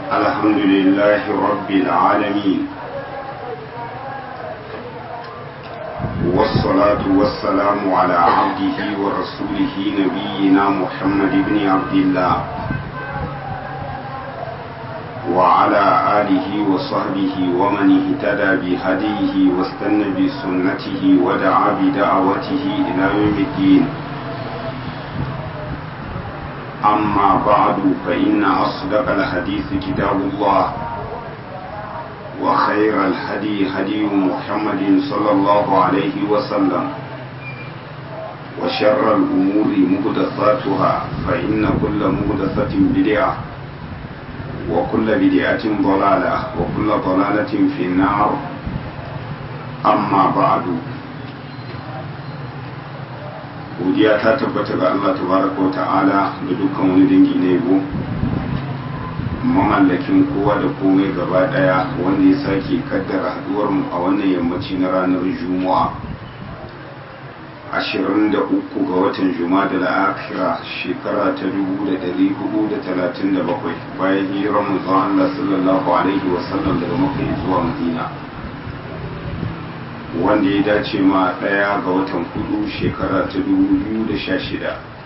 الحمد لله رب العالمين والصلاة والسلام على عبده ورسوله نبينا محمد بن عبد الله وعلى آله وصحبه ومن اهتدى بهديه واستنى بسنته ودعا بدعوته إلى يوم الدين أما بعد فإن أصدق الحديث كتاب الله وخير الهدي هدي محمد صلى الله عليه وسلم وشر الأمور مهدثاتها فإن كل مهدثة بدعة وكل بدعة ضلالة وكل ضلالة في النار أما بعد godiya ta tabbata ga Allah tabaraka wa ta'ala da dukkan wani dangi na yabo mamallakin kowa da komai gaba daya wanda ya sake kaddara haduwar mu a wannan yammaci na ranar juma'a 23 ga watan juma'a da akhira shekara ta 1437 bayan hijirar manzon Allah sallallahu alaihi wasallam daga Makka zuwa Madina wanda ya dace ma ɗaya ga watan hudu shekara ta 2016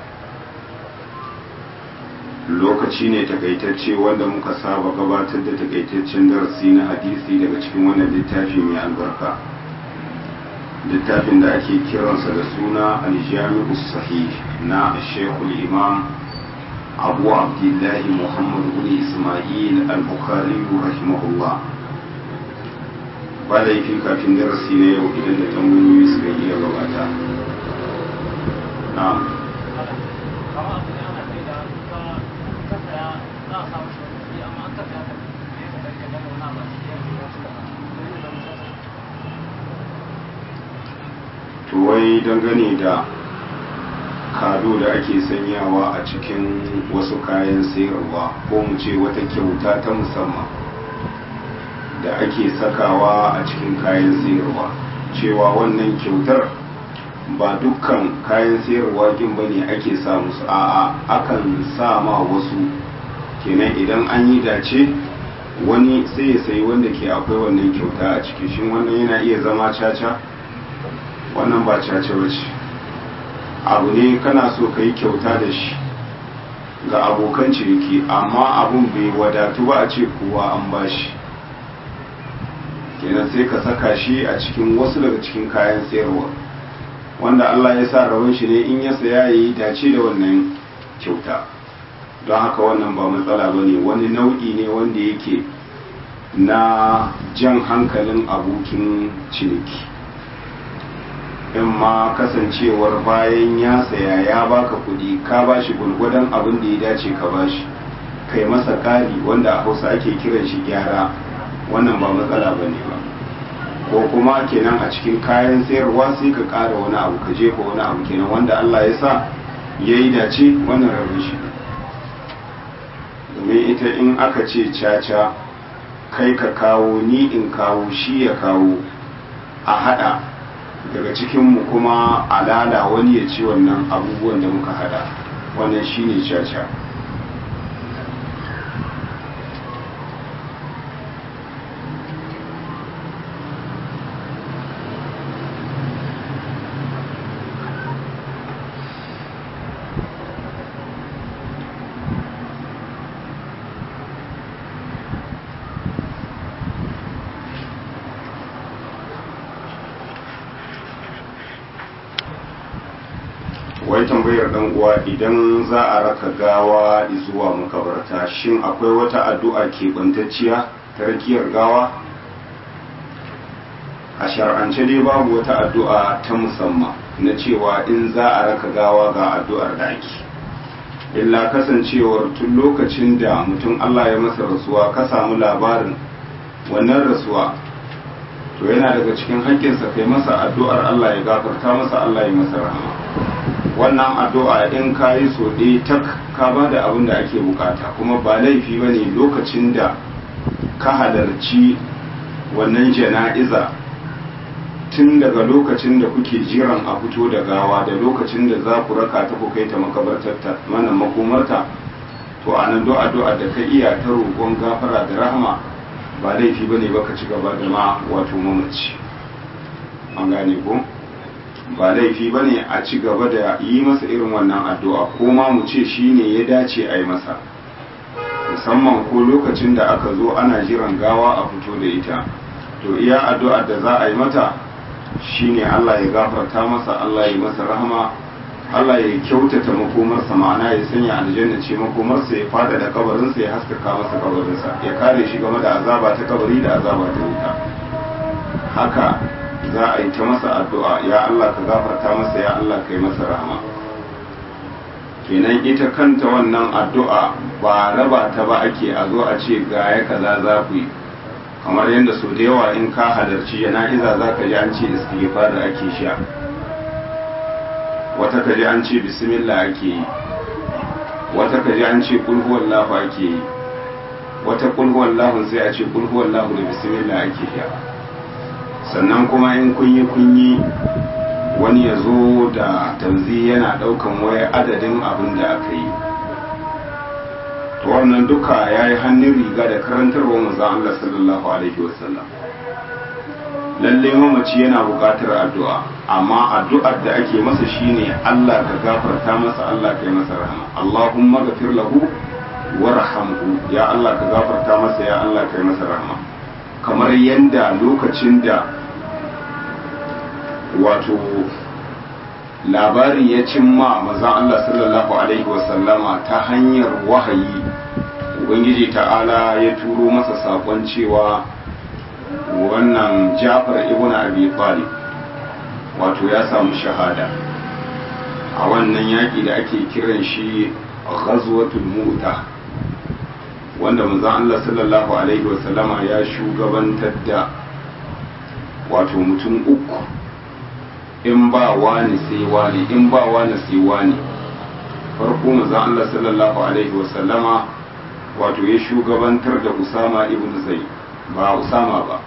lokaci ne takaitacce wanda muka saba gabatar da takaitaccen darasi na hadisi daga cikin wannan littafi mai albarka littafin da ake kiransa da suna aljami'u sahih na shekul imam abu abdullahi muhammad bin ismail al-bukhari rahimahullah ba laifi kafin darasi na yau idan da tambayoyi suka iya gabata na'am wai dangane da kado da ake sanyawa a cikin wasu kayan sayarwa ko mu ce wata kyauta ta musamman da ake sakawa a cikin kayan sayarwa cewa wannan kyautar ba dukkan kayan sayarwa kin bane ake sa musu a'a akan sa ma wasu kenan idan an yi dace wani sai ya sayi wanda ke akwai wannan kyauta a ciki shin wannan yana iya zama caca wannan ba caca bace abu ne kana so ka yi kyauta da shi ga abokan ciniki amma abun bai wadatu ba a ce kowa an bashi kenan sai ka saka shi a cikin wasu daga cikin kayan sayarwa wanda Allah ya sa rabon shi ne in ya saya ya yi dace da wannan kyauta don haka wannan ba matsala ba ne wani nau'i ne wanda yake na jan hankalin abokin ciniki in ma kasancewar bayan ya saya ya baka kudi ka bashi gulgudan abin da ya dace ka bashi kai masa kari wanda a hausa ake kiran shi gyara wannan ba matsala ba ne ba ko kuma kenan a cikin kayan sayarwa sai ka ƙara wani abu ka jefa wani abu kenan wanda Allah ya sa ya yi dace wannan rabin shi domin ita in aka ce caca kai ka kawo ni in kawo shi ya kawo a hada daga cikinmu kuma alala wani ya ci wannan abubuwan da muka hada wannan shine caca wai tambayar dan uwa idan za a raka gawa zuwa makabarta shin akwai wata addu'a keɓantacciya ta rakiyar gawa a shar'ance dai babu wata addu'a ta musamman na cewa in za a raka gawa ga addu'ar da ake illa kasancewar tun lokacin da mutum Allah ya masa rasuwa ka samu labarin wannan rasuwa to yana daga cikin haƙƙinsa kai masa addu'ar Allah ya gafarta masa Allah ya masa rahama wannan addu'a in ka yi so ɗaya tak ka ba da abin da ake bukata kuma ba laifi ba ne lokacin da ka halarci wannan jana'iza tun daga lokacin da kuke jiran a fito da gawa da lokacin da za ku raka ta ku kai ta makabartarta mana makomarta to a nan addu'a da ka iya ta roƙon gafara da rahama ba laifi bane ba ka ci gaba da ma wato mamaci an gane ko ba laifi bane a ci gaba da yi masa irin wannan addu'a ko ma mu ce shine ya dace a yi masa musamman ko lokacin da aka zo ana jiran gawa a fito da ita to iya addu'ar da za a yi mata shine Allah ya gafarta masa Allah ya masa rahama Allah ya kyautata makomarsa ma'ana ya sanya aljanna ce makomarsa ya fada da kabarinsa ya haskaka masa kabarinsa ya kare shi game da azaba ta kabari da azaba ta wuta haka za a yi ta masa addu'a ya Allah ka gafarta masa ya Allah ka yi masa rahama kenan ita kanta wannan addu'a ba raba ta ba ake a zo a ce ga ya kaza za ku yi kamar yadda sau da yawa in ka halarci jana'iza za ka ji an ce istighfar da ake sha wata ka ji an ce bismillah ake yi wata ka ji an ce kulhuwallahu ake yi wata kulhuwallahu sai a ce kulhuwallahu da bismillah ake sha sannan kuma in kunyi kunyi wani ya zo da tanzi yana daukan waya adadin abin da aka yi to wannan duka ya yi hannun riga da karantarwa manzon Allah sallallahu alaihi wasallam lalle mamaci yana buƙatar addu'a amma addu'ar da ake masa shine Allah ka gafarta masa Allah ka yi masa rahama Allahumma ghafir lahu warhamhu ya Allah ka gafarta masa ya Allah ka yi masa rahama kamar yanda lokacin da wato labari ya cimma mazan Allah sallallahu alaihi wasallama ta hanyar wahayi ubangiji ta'ala ya turo masa sakon cewa wannan jafar ibn abi talib wato ya samu shahada a wannan yaƙi da ake kiran shi ghazwatul muta wanda manzon Allah sallallahu alaihi wasallama ya shugabantar da wato mutum uku in ba wani sai wani in ba wani sai wani farko manzon Allah sallallahu alaihi wasallama wato ya shugabantar da Usama ibn Zaid ba Usama ba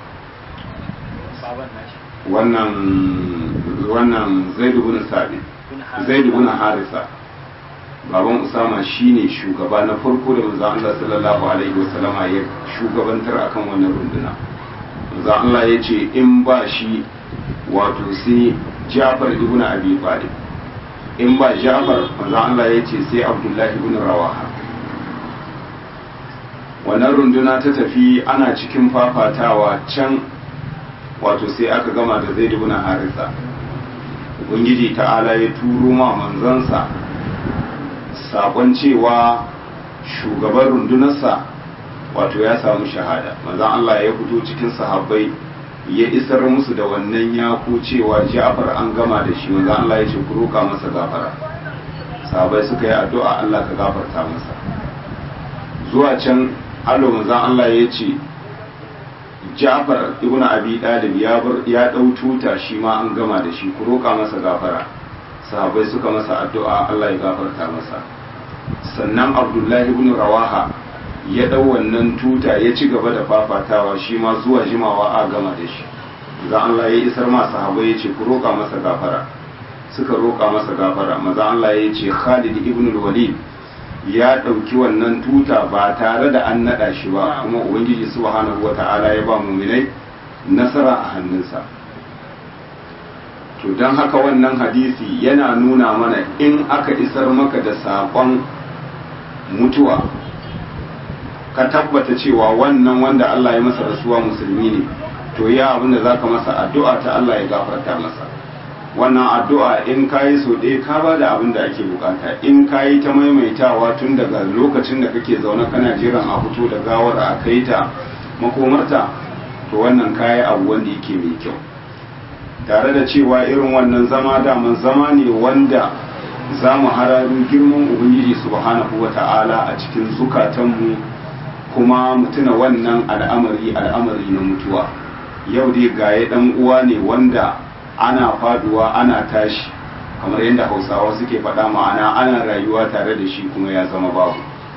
wannan wannan Zaid ibn Sabit Zaid ibn Harisa baban Usama shine shugaba na farko da manzon Allah sallallahu alaihi wasallama ya shugabantar akan wannan runduna manzon Allah ya ce in ba shi wato sai Jafar ibn Abi Talib in ba Jafar manzon Allah ya ce sai Abdullahi ibn Rawaha wannan runduna ta tafi ana cikin fafatawa can wato sai aka gama da zai dubuna harisa ubangiji ta'ala ya turo ma manzansa sakon cewa shugaban rundunarsa wato ya samu shahada manzan Allah ya fito cikin sahabbai ya isar musu da wannan yaku cewa ja'far an gama da shi manzan Allah ya ce ku roka masa gafara sahabbai suka yi addu'a Allah ka gafarta masa zuwa can allo manzan Allah ya ce Ja'far ibn Abi Dalib ya bar ya dau tuta shi ma an gama da shi ku roka masa gafara sahabbai suka masa addu'a Allah ya gafarta masa sannan Abdullahi ibn Rawaha ya dau wannan tuta ya ci gaba da fafatawa shi ma zuwa jimawa a gama da shi za Allah ya isar ma sahabbai ya ce ku roka masa gafara suka roka masa gafara maza Allah ya ce Khalid ibn Walid ya ɗauki wannan tuta ba tare da an naɗa shi ba kuma ubangiji subhanahu wata'ala ya ba muminai nasara a hannunsa to don haka wannan hadisi yana nuna mana in aka isar maka da saƙon mutuwa ka tabbata cewa wannan wanda Allah ya masa rasuwa musulmi ne to ya abinda za ka masa addu'a ta Allah ya gafarta masa wannan addu'a in ka yi so ɗaya ka ba da abin da ake bukata in ka yi ta maimaitawa tun daga lokacin da kake zaune kana jiran a fito da gawar a kai ta makomarta to wannan ka yi abu wanda yake mai kyau tare da cewa irin wannan zama daman zama ne wanda za mu hararu girman ubangiji subhanahu wa ta'ala a cikin zukatanmu kuma mutuna wannan al'amari al'amari na mutuwa yau dai gaye dan uwa ne wanda ana faduwa ana tashi kamar yadda hausawa suke faɗa ma'ana ana rayuwa tare da shi kuma ya zama babu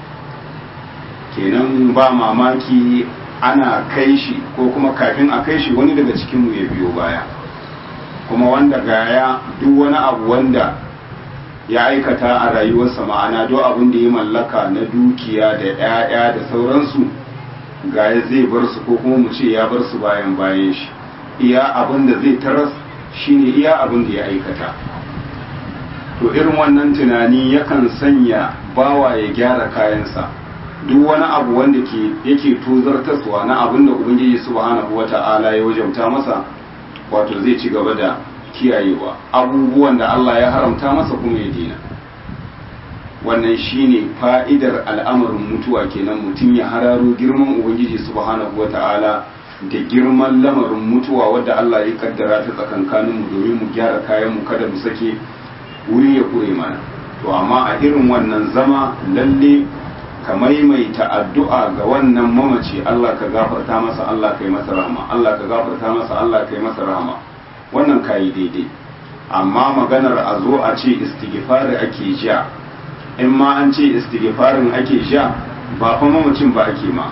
kenan ba mamaki ana kai shi ko kuma kafin a kai shi wani daga cikinmu ya biyo baya kuma wanda gaya duk wani abu wanda ya aikata a rayuwarsa ma'ana duk abin da ya mallaka na dukiya da 'ya'ya da sauransu ga ya zai bar su ko kuma mu ce ya bar su bayan bayan shi iya abin da zai taras shine iya abin da ya aikata to irin wannan tunani yakan sanya bawa ya gyara kayansa duk wani abu wanda ke yake tozartaswa na abin da ubangiji subhanahu wata'ala ya wajauta masa wato zai ci gaba da kiyayewa abubuwan da Allah ya haramta masa kuma ya dina wannan shine fa'idar al'amarin mutuwa kenan mutum ya hararo girman ubangiji subhanahu wata'ala da girman lamarin mutuwa wadda Allah ya kaddara ta tsakankanin mu domin mu gyara kayan mu kada mu sake wuri ya kure mana to amma a irin wannan zama lalle ka maimaita addu'a ga wannan mamaci Allah ka gafarta masa Allah kai masa rahama Allah ka gafarta masa Allah kai masa rahama wannan kayi daidai amma maganar a zo a ce istighfari ake sha in ma an ce istighfarin ake sha ba fa mamacin ba ake ma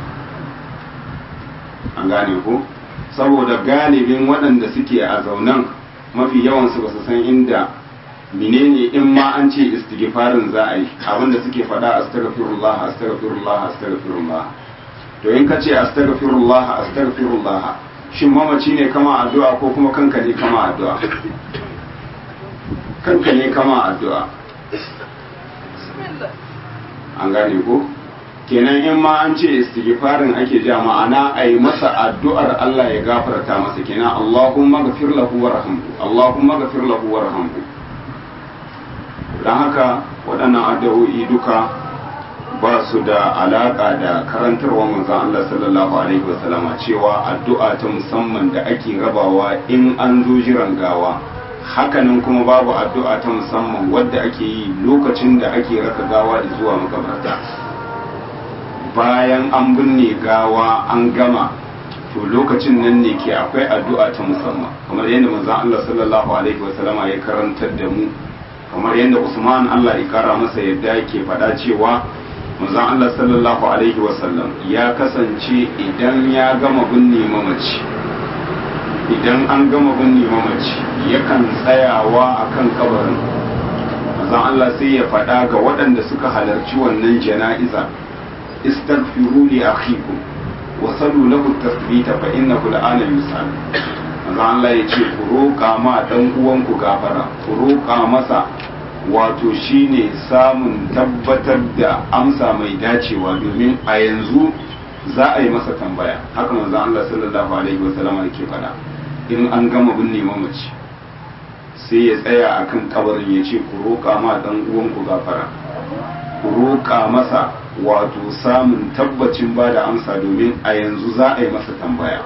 an gane ko saboda galibin waɗanda suke a zaunan mafi yawansu ba su san inda menene in ma an ce istighfarin za a yi abinda suke faɗa astaghfirullah astaghfirullah astaghfirullah to in ka ce astaghfirullah astaghfirullah shin mamaci ne kama addu'a ko kuma kanka ne kama addu'a kanka ne kama addu'a an gane ko kenan in ma an ce istighfarin ake ja ma'ana a yi masa addu'ar Allah ya gafarta masa kenan Allahumma ghafir lahu warhamhu Allahumma ghafir lahu warhamhu dan haka waɗannan addu'o'i duka ba su da alaka da karantarwa manzon Allah sallallahu alaihi wasallama cewa addu'a ta musamman da ake rabawa in an zo jiran gawa hakanan kuma babu addu'a ta musamman wadda ake yi lokacin da ake raka gawa zuwa makabarta bayan an binne gawa an gama to lokacin nan ne ke akwai addu'a ta musamman kamar yadda manzon Allah sallallahu alaihi wasallama ya karantar da mu kamar yadda Usman Allah ya kara masa yadda yake faɗa cewa manzon Allah sallallahu alaihi wasallam ya kasance idan ya gama binne mamaci idan an gama binne mamaci yakan tsayawa akan kabarin manzon Allah sai ya faɗa ga waɗanda suka halarci wannan jana'iza istaghfiru li akhikum wa sallu lahu tasbita fa innahu al'ana yusal manzon Allah ya ce ku roƙa ma dan uwanku gafara ku roƙa masa wato shine samun tabbatar da amsa mai dacewa domin a yanzu za a yi masa tambaya haka manzon Allah sallallahu alaihi wasallam yake faɗa in an gama binne mamaci sai ya tsaya akan kabarin ya ce ku roƙa ma dan uwanku gafara ku roƙa masa wato samun tabbacin ba da amsa domin a yanzu za a yi masa tambaya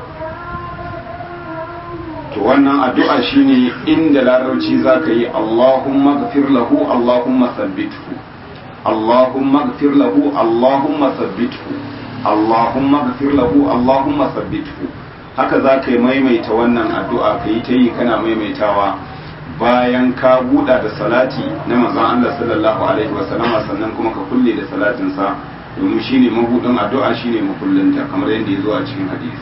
to wannan addu'a shine inda larabci za ka yi Allahumma gafir lahu Allahumma sabbithu Allahumma gafir lahu Allahumma sabbithu Allahumma gafir lahu Allahumma sabbithu haka za ka yi maimaita wannan addu'a ka yi ta yi kana maimaitawa bayan ka buɗa da salati na manzon Allah sallallahu alaihi wasallam sannan kuma ka kulle da salatinsa domin shine mabudin addu'a shine makullinta kamar yadda ya zo a cikin hadisi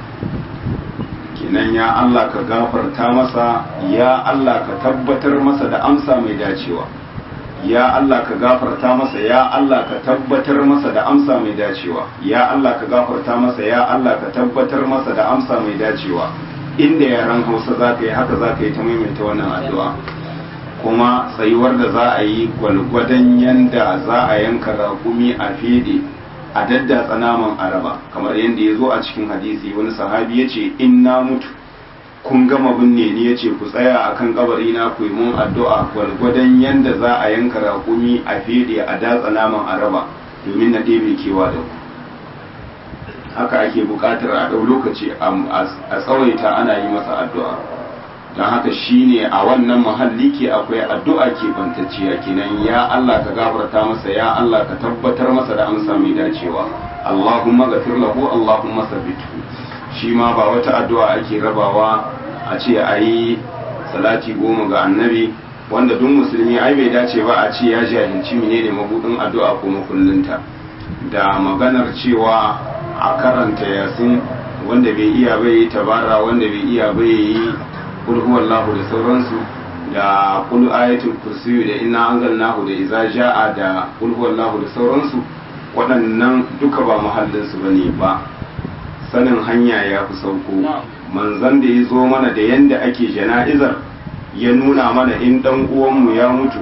kenan ya Allah ka gafarta masa ya Allah ka tabbatar masa da amsa mai dacewa ya Allah ka gafarta masa ya Allah ka tabbatar masa da amsa mai dacewa ya Allah ka gafarta masa ya Allah ka tabbatar masa da amsa mai dacewa inda yaran Hausa za ka yi haka za ka yi ta maimaita wannan addu'a kuma tsayuwar da za a yi gwalgwadon yanda za a yanka raƙumi a fede a daddatsa naman araba kamar yadda ya zo a cikin hadisi wani sahabi ya ce in na mutu kun gama binne ni ya ce ku tsaya a kan kabari na ku yi mun addu'a gwalgwadon yadda za a yanka raƙumi a fede a datsa naman araba domin na ɗebe kewa da ku haka ake buƙatar a ɗau lokaci a tsawaita ana yi masa addu'a don haka shine a wannan mahalli ke akwai addu'a ke bantacciya kenan ya Allah ka gafarta masa ya Allah ka tabbatar masa da amsa mai dacewa Allahumma ghafir lahu Allahumma sabbithu shi ma ba wata addu'a ake rabawa a ce ayi salati goma ga annabi wanda duk musulmi ai bai dace ba a ce ya jahilci menene mabudin addu'a ko makullinta da maganar cewa a karanta yasin wanda bai iya bai tabara wanda bai iya bai yi kulhuwallahu da sauransu da kul ayatul kursiyu da inna anzalnahu da iza ja'a da kul huwallahu da sauransu waɗannan duka ba muhallinsu bane ba sanin hanya ya fi sauko manzan da ya zo mana da yanda ake jana'izar ya nuna mana in ɗan uwanmu ya mutu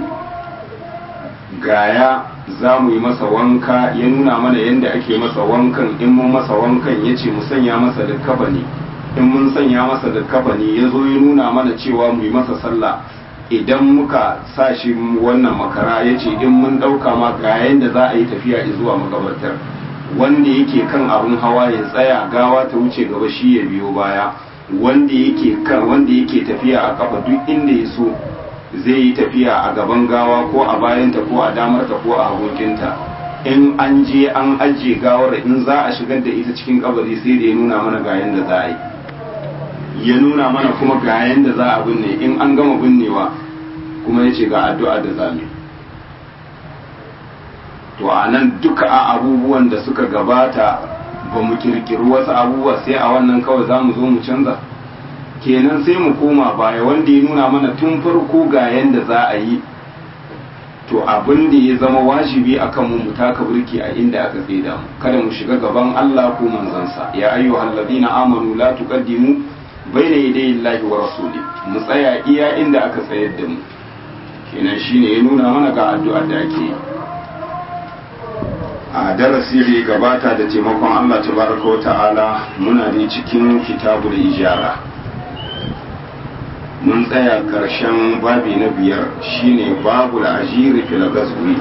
gaya za mu yi masa wanka ya nuna mana yanda ake masa wankan in mun masa wankan ya ce mu sanya masa da kabani in mun sanya masa da kabani ya zo ya nuna mana cewa mu yi masa sallah idan muka sa shi wannan makara ya ce in mun ɗauka ma ga yanda za a yi tafiya zuwa makabartar wanda yake kan abin hawa ya tsaya gawa ta wuce gaba shi ya biyo baya wanda yake kan wanda yake tafiya a kafa duk inda ya so zai yi tafiya a gaban gawa ko a bayanta ko a damarta ko a hagunkinta in an je an ajiye gawar in za a shigar da ita cikin kabari sai da ya nuna mana ga yanda za a yi ya nuna mana kuma ga yanda za a binne in an gama binnewa kuma ya ce ga addu'a da zami to a nan duka a abubuwan da suka gabata ba mu kirkiri wasu abubuwa sai a wannan kawai za mu zo mu canza kenan sai mu koma baya wanda ya nuna mana tun farko ga yanda za a yi to abin da ya zama wajibi a kanmu mu taka burki a inda aka da mu kada mu shiga gaban Allah ko manzansa ya ayyuhal ladina amanu la tuqaddimu baina yaday Allahi wa rasuli mu tsaya iya inda aka tsayar da mu kenan shine ya nuna mana ga addu'ar da ake yi a darasi da ya gabata da taimakon Allah tabaraka wa ta'ala muna ne cikin kitabul ijara mun tsaya karshen babi na biyar shine babu ajiri fil gaswi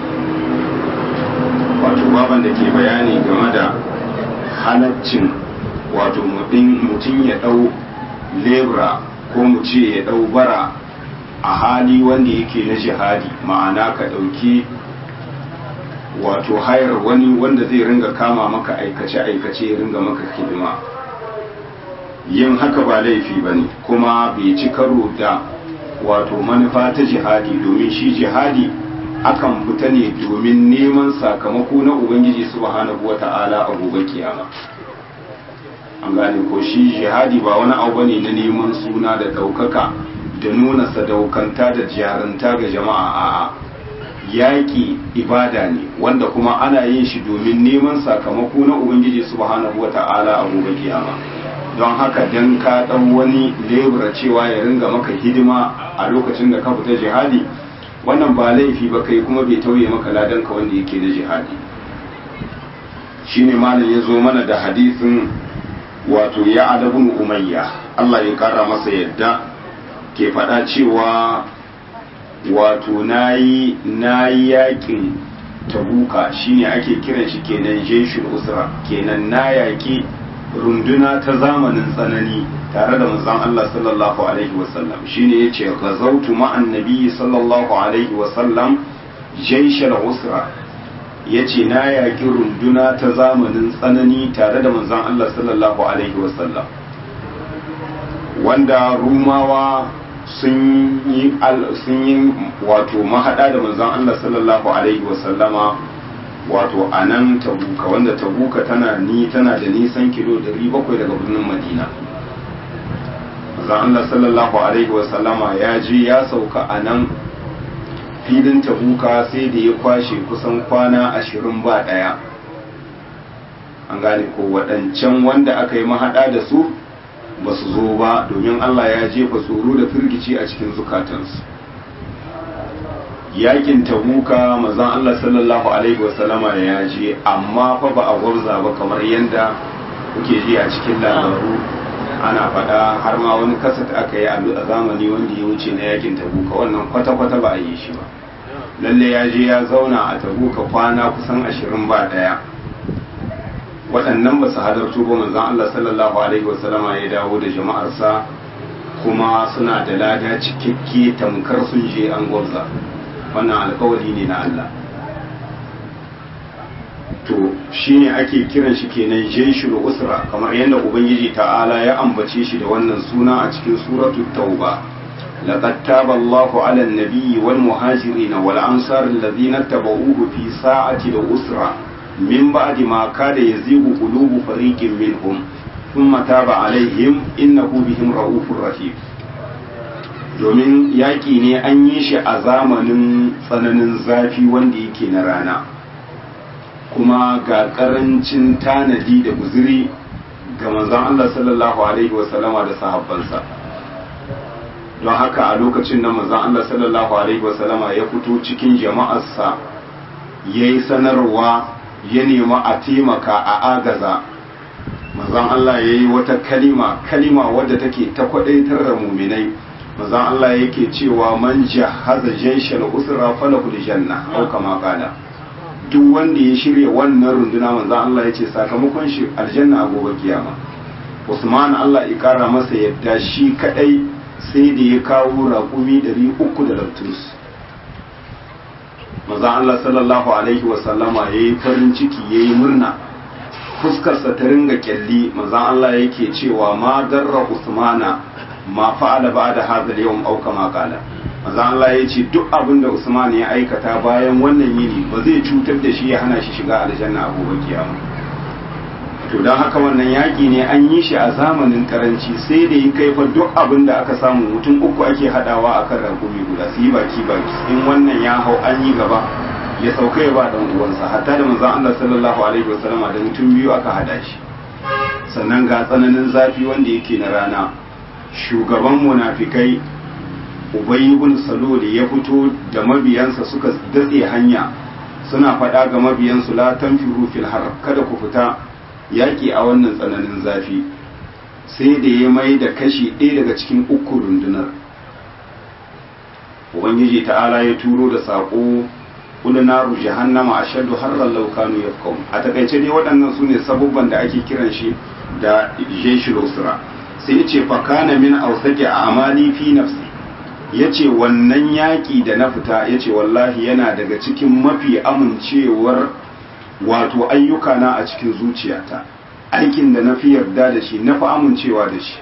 wato baban da ke bayani game da halaccin wato mutum ya dau lebra ko mu ce ya dau bara a hali wanda yake na jihadi ma'ana ka dauki wato hayar wani wanda zai ringa kama maka aikace-aikace ya ringa maka hidima yin haka ba laifi ba ne kuma bai ci karo da wato manufa ta jihadi domin shi jihadi akan fita ne domin neman sakamako na ubangiji subhanahu wa ta'ala a gobe kiyama an gane ko shi jihadi ba wani abu ne na neman suna da ɗaukaka da nuna sadaukanta da jaranta ga jama'a a'a yaƙi ibada ne wanda kuma ana yin shi domin neman sakamako na ubangiji subhanahu wata'ala a gobe kiyama don haka dan ka dan wani lebura cewa ya ringa maka hidima a lokacin da ka fita jihadi wannan ba laifi ba kai kuma bai tauye maka ladan ka wanda yake na jihadi shine malam ya zo mana da hadisin wato ya adabun umayya Allah ya kara masa yadda ke faɗa cewa wato nayi nayi yakin tabuka shine ake kiran shi kenan jeshul usra kenan na yaki runduna ta zamanin tsanani tare da manzon Allah sallallahu alaihi wasallam shine yace ghazawtu ma'an nabi sallallahu alaihi wasallam jeshul usra yace na yaki runduna ta zamanin tsanani tare da manzon Allah sallallahu alaihi wasallam wanda rumawa sun yi wato mahaɗa da manzon Allah sallallahu alaihi wasallama wato a nan tabuka wanda tabuka tana ni tana da nisan kilo 700 daga birnin madina manzon Allah sallallahu alaihi wasallama ya je ya sauka a nan filin tabuka sai da ya kwashe kusan kwana ashirin ba ɗaya an gane ko waɗancan wanda aka yi mahaɗa da su ba su zo ba domin Allah ya jefa tsoro da firgici a cikin zukatansu yakin tabuka mazan Allah sallallahu alaihi wasallama ya je amma fa ba a gwarza ba kamar yadda kuke ji a cikin labaru ana faɗa har ma wani kasat aka yi a zamani wanda ya wuce na yakin tabuka wannan kwata-kwata ba a yi shi ba lalle ya je ya zauna a tabuka kwana kusan ashirin ba ɗaya waɗannan ba su halartu ba manzan Allah sallallahu Alaihi wasallama ya dawo da jama'arsa kuma suna da lada cikakke tamkar sun je an gwabza wannan alkawari ne na Allah to shi ne ake kiran shi kenan jeshul usra kamar yadda ubangiji ta'ala ya ambace shi da wannan suna a cikin suratul tauba لقد تاب الله على النبي والمهاجرين والأنصار الذين اتبعوه في ساعة الأسرة من بعد ما كاد يزيغ قلوب فريق منهم ثم تاب عليهم إنه بهم رؤوف رحيم domin yaƙi ne an yi shi a zamanin tsananin zafi wanda yake na rana kuma ga ƙarancin tanadi da guziri ga manzon Allah sallallahu alaihi wasallama da sahabbansa don haka a lokacin nan manzon Allah sallallahu alaihi wasallama ya fito cikin jama'arsa ya yi sanarwa ya nemi a taimaka a agaza manzon Allah ya yi wata kalima kalima wadda take ta kwadaitar da muminai manzon Allah yake cewa man jahaza jaishal usra falahul janna au kama qala duk wanda ya shirya wannan runduna manzon Allah ya ce sakamakon shi aljanna a gobe kiyama Usman Allah ya kara masa yadda shi kadai sai da ya kawo raƙumi 300 da lantus manzon Allah sallallahu alaihi wa sallama yayi farin ciki yayi murna fuskarsa ta ringa kyalli manzon Allah yake cewa ma darra Usmana ma fa'ala ba'da hadha al-yawm aw kama qala manzon Allah yace duk abin da Usman ya aikata bayan wannan yini ba zai cutar da shi ya hana shi shiga aljanna a gobe kiyama to dan haka wannan yaki ne an yi shi a zamanin karanci sai da yi kai fa duk abin da aka samu mutum uku ake hadawa akan rakumi guda su yi baki baki in wannan ya hau an yi gaba ya sauka ya ba dan uwansa hatta da manzon Allah sallallahu alaihi wasallama da mutum biyu aka hada shi sannan ga tsananin zafi wanda yake na rana shugaban munafikai Ubay ibn Salul ya fito da mabiyansa suka datse hanya suna faɗa ga mabiyansu la tanfiru fil har kada ku fita yaƙi a wannan tsananin zafi sai da ya mai da kashi ɗaya daga cikin uku rundunar ubangiji ta'ala ya turo da saƙo kula naru jahannama a shaddu har law kanu yafqahun a takaice dai waɗannan sune sabubban da ake kiran shi da jeshul usra sai ya ce fa kana min awsaqi amali fi nafsi yace wannan yaƙi da na fita yace wallahi yana daga cikin mafi amincewar wato ayyuka na a cikin zuciyata aikin da na fi yarda da shi na fi amincewa da shi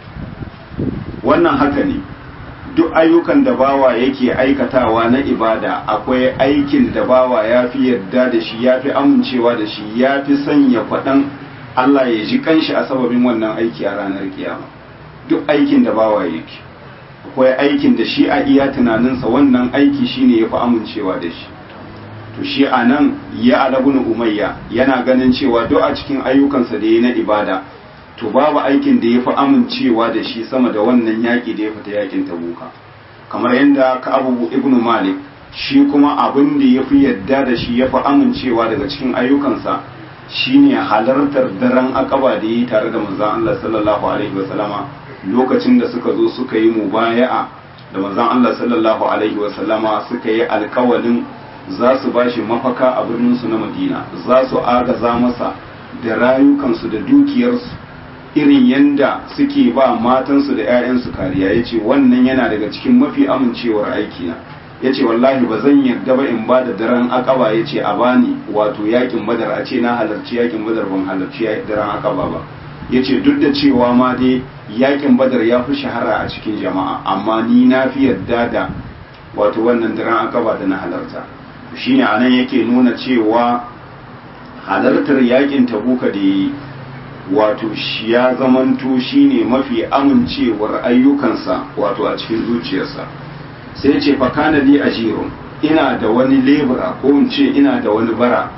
wannan haka ne duk ayyukan da bawa yake aikatawa na ibada akwai aikin da bawa ya fi yarda da shi ya fi amincewa da shi ya fi sanya kwaɗan Allah ya ji kanshi a sababin wannan aiki a ranar kiyama duk aikin da bawa yake akwai aikin da shi a iya tunaninsa wannan aiki shine ya fi amincewa da shi to shi a nan ya alabun umayya yana ganin cewa duk a cikin ayyukansa da ya na ibada to babu aikin da ya fi amincewa da shi sama da wannan yaƙi da ya fita yaƙin tabuka kamar yadda ka abu ibnu malik shi kuma abin da ya fi yadda da shi ya fi amincewa daga cikin ayyukansa shine halartar daren akaba da yi tare da manzon Allah sallallahu alaihi wasallama lokacin da suka zo suka yi mubaya'a da manzon Allah sallallahu alaihi wasallama suka yi alkawalin za su ba shi mafaka a birninsu na madina za su agaza masa da rayukansu da dukiyarsu irin yanda suke ba matansu da 'ya'yansu kariya ya ce wannan yana daga cikin mafi amincewar aikina ya ce wallahi ba zan yarda ba in ba da daren akaba ya ce a bani wato yakin badar a ce na halarci yakin badar ban halarci daren akaba ba ya ce duk da cewa ma dai yakin badar ya fi shahara a cikin jama'a amma ni na fi yarda da wato wannan daren akaba da na halarta shine anan yake nuna cewa halartar yakin tabuka da yi wato shi ya zamanto shine mafi amincewar ayyukansa wato a cikin zuciyarsa sai ce fakana li ajirun ina da wani lebura ko in ce ina da wani bara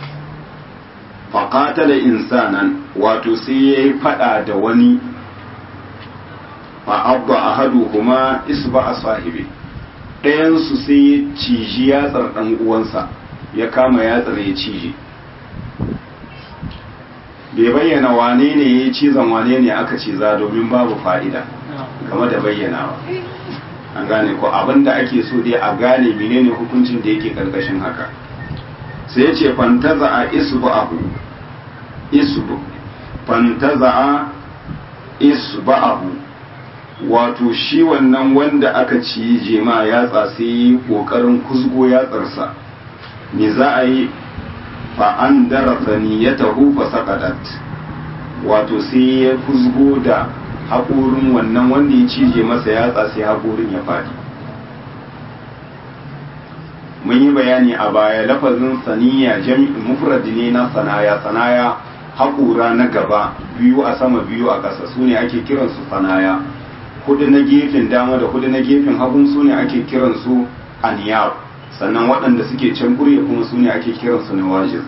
faƙatala insanan wato sai ya yi faɗa da wani fa'abba a hadu kuma isba a sahibi ɗayansu sai ya ciji yatsar ɗan uwansa ya kama yatsar ya cije bai bayyana wane ne ya cizon wane ne aka ciza domin babu fa'ida game da bayyanawa an gane ko abinda ake so dai a gane menene hukuncin da yake karkashin haka sai ya ce fantaza a isbu abu isbu fantaza a isbu abu wato shi wannan wanda aka ci jema yatsa sai yi kokarin kusgo yatsarsa me za a yi fa an darasa niyyatahu fa saqadat wato sai ya kusgo da haƙorin wannan wanda ya cije masa yatsa sai haƙorin ya faɗi mun yi bayani a baya lafazin saniya jami'in mufradi ne na sanaya sanaya haƙura na gaba biyu a sama biyu a ƙasa su ne ake kiransu sanaya hudu na gefen dama da hudu na gefen hagun su ne ake kiransu aniyar sannan waɗanda suke can kurye kuma su ne ake kiransu na wajir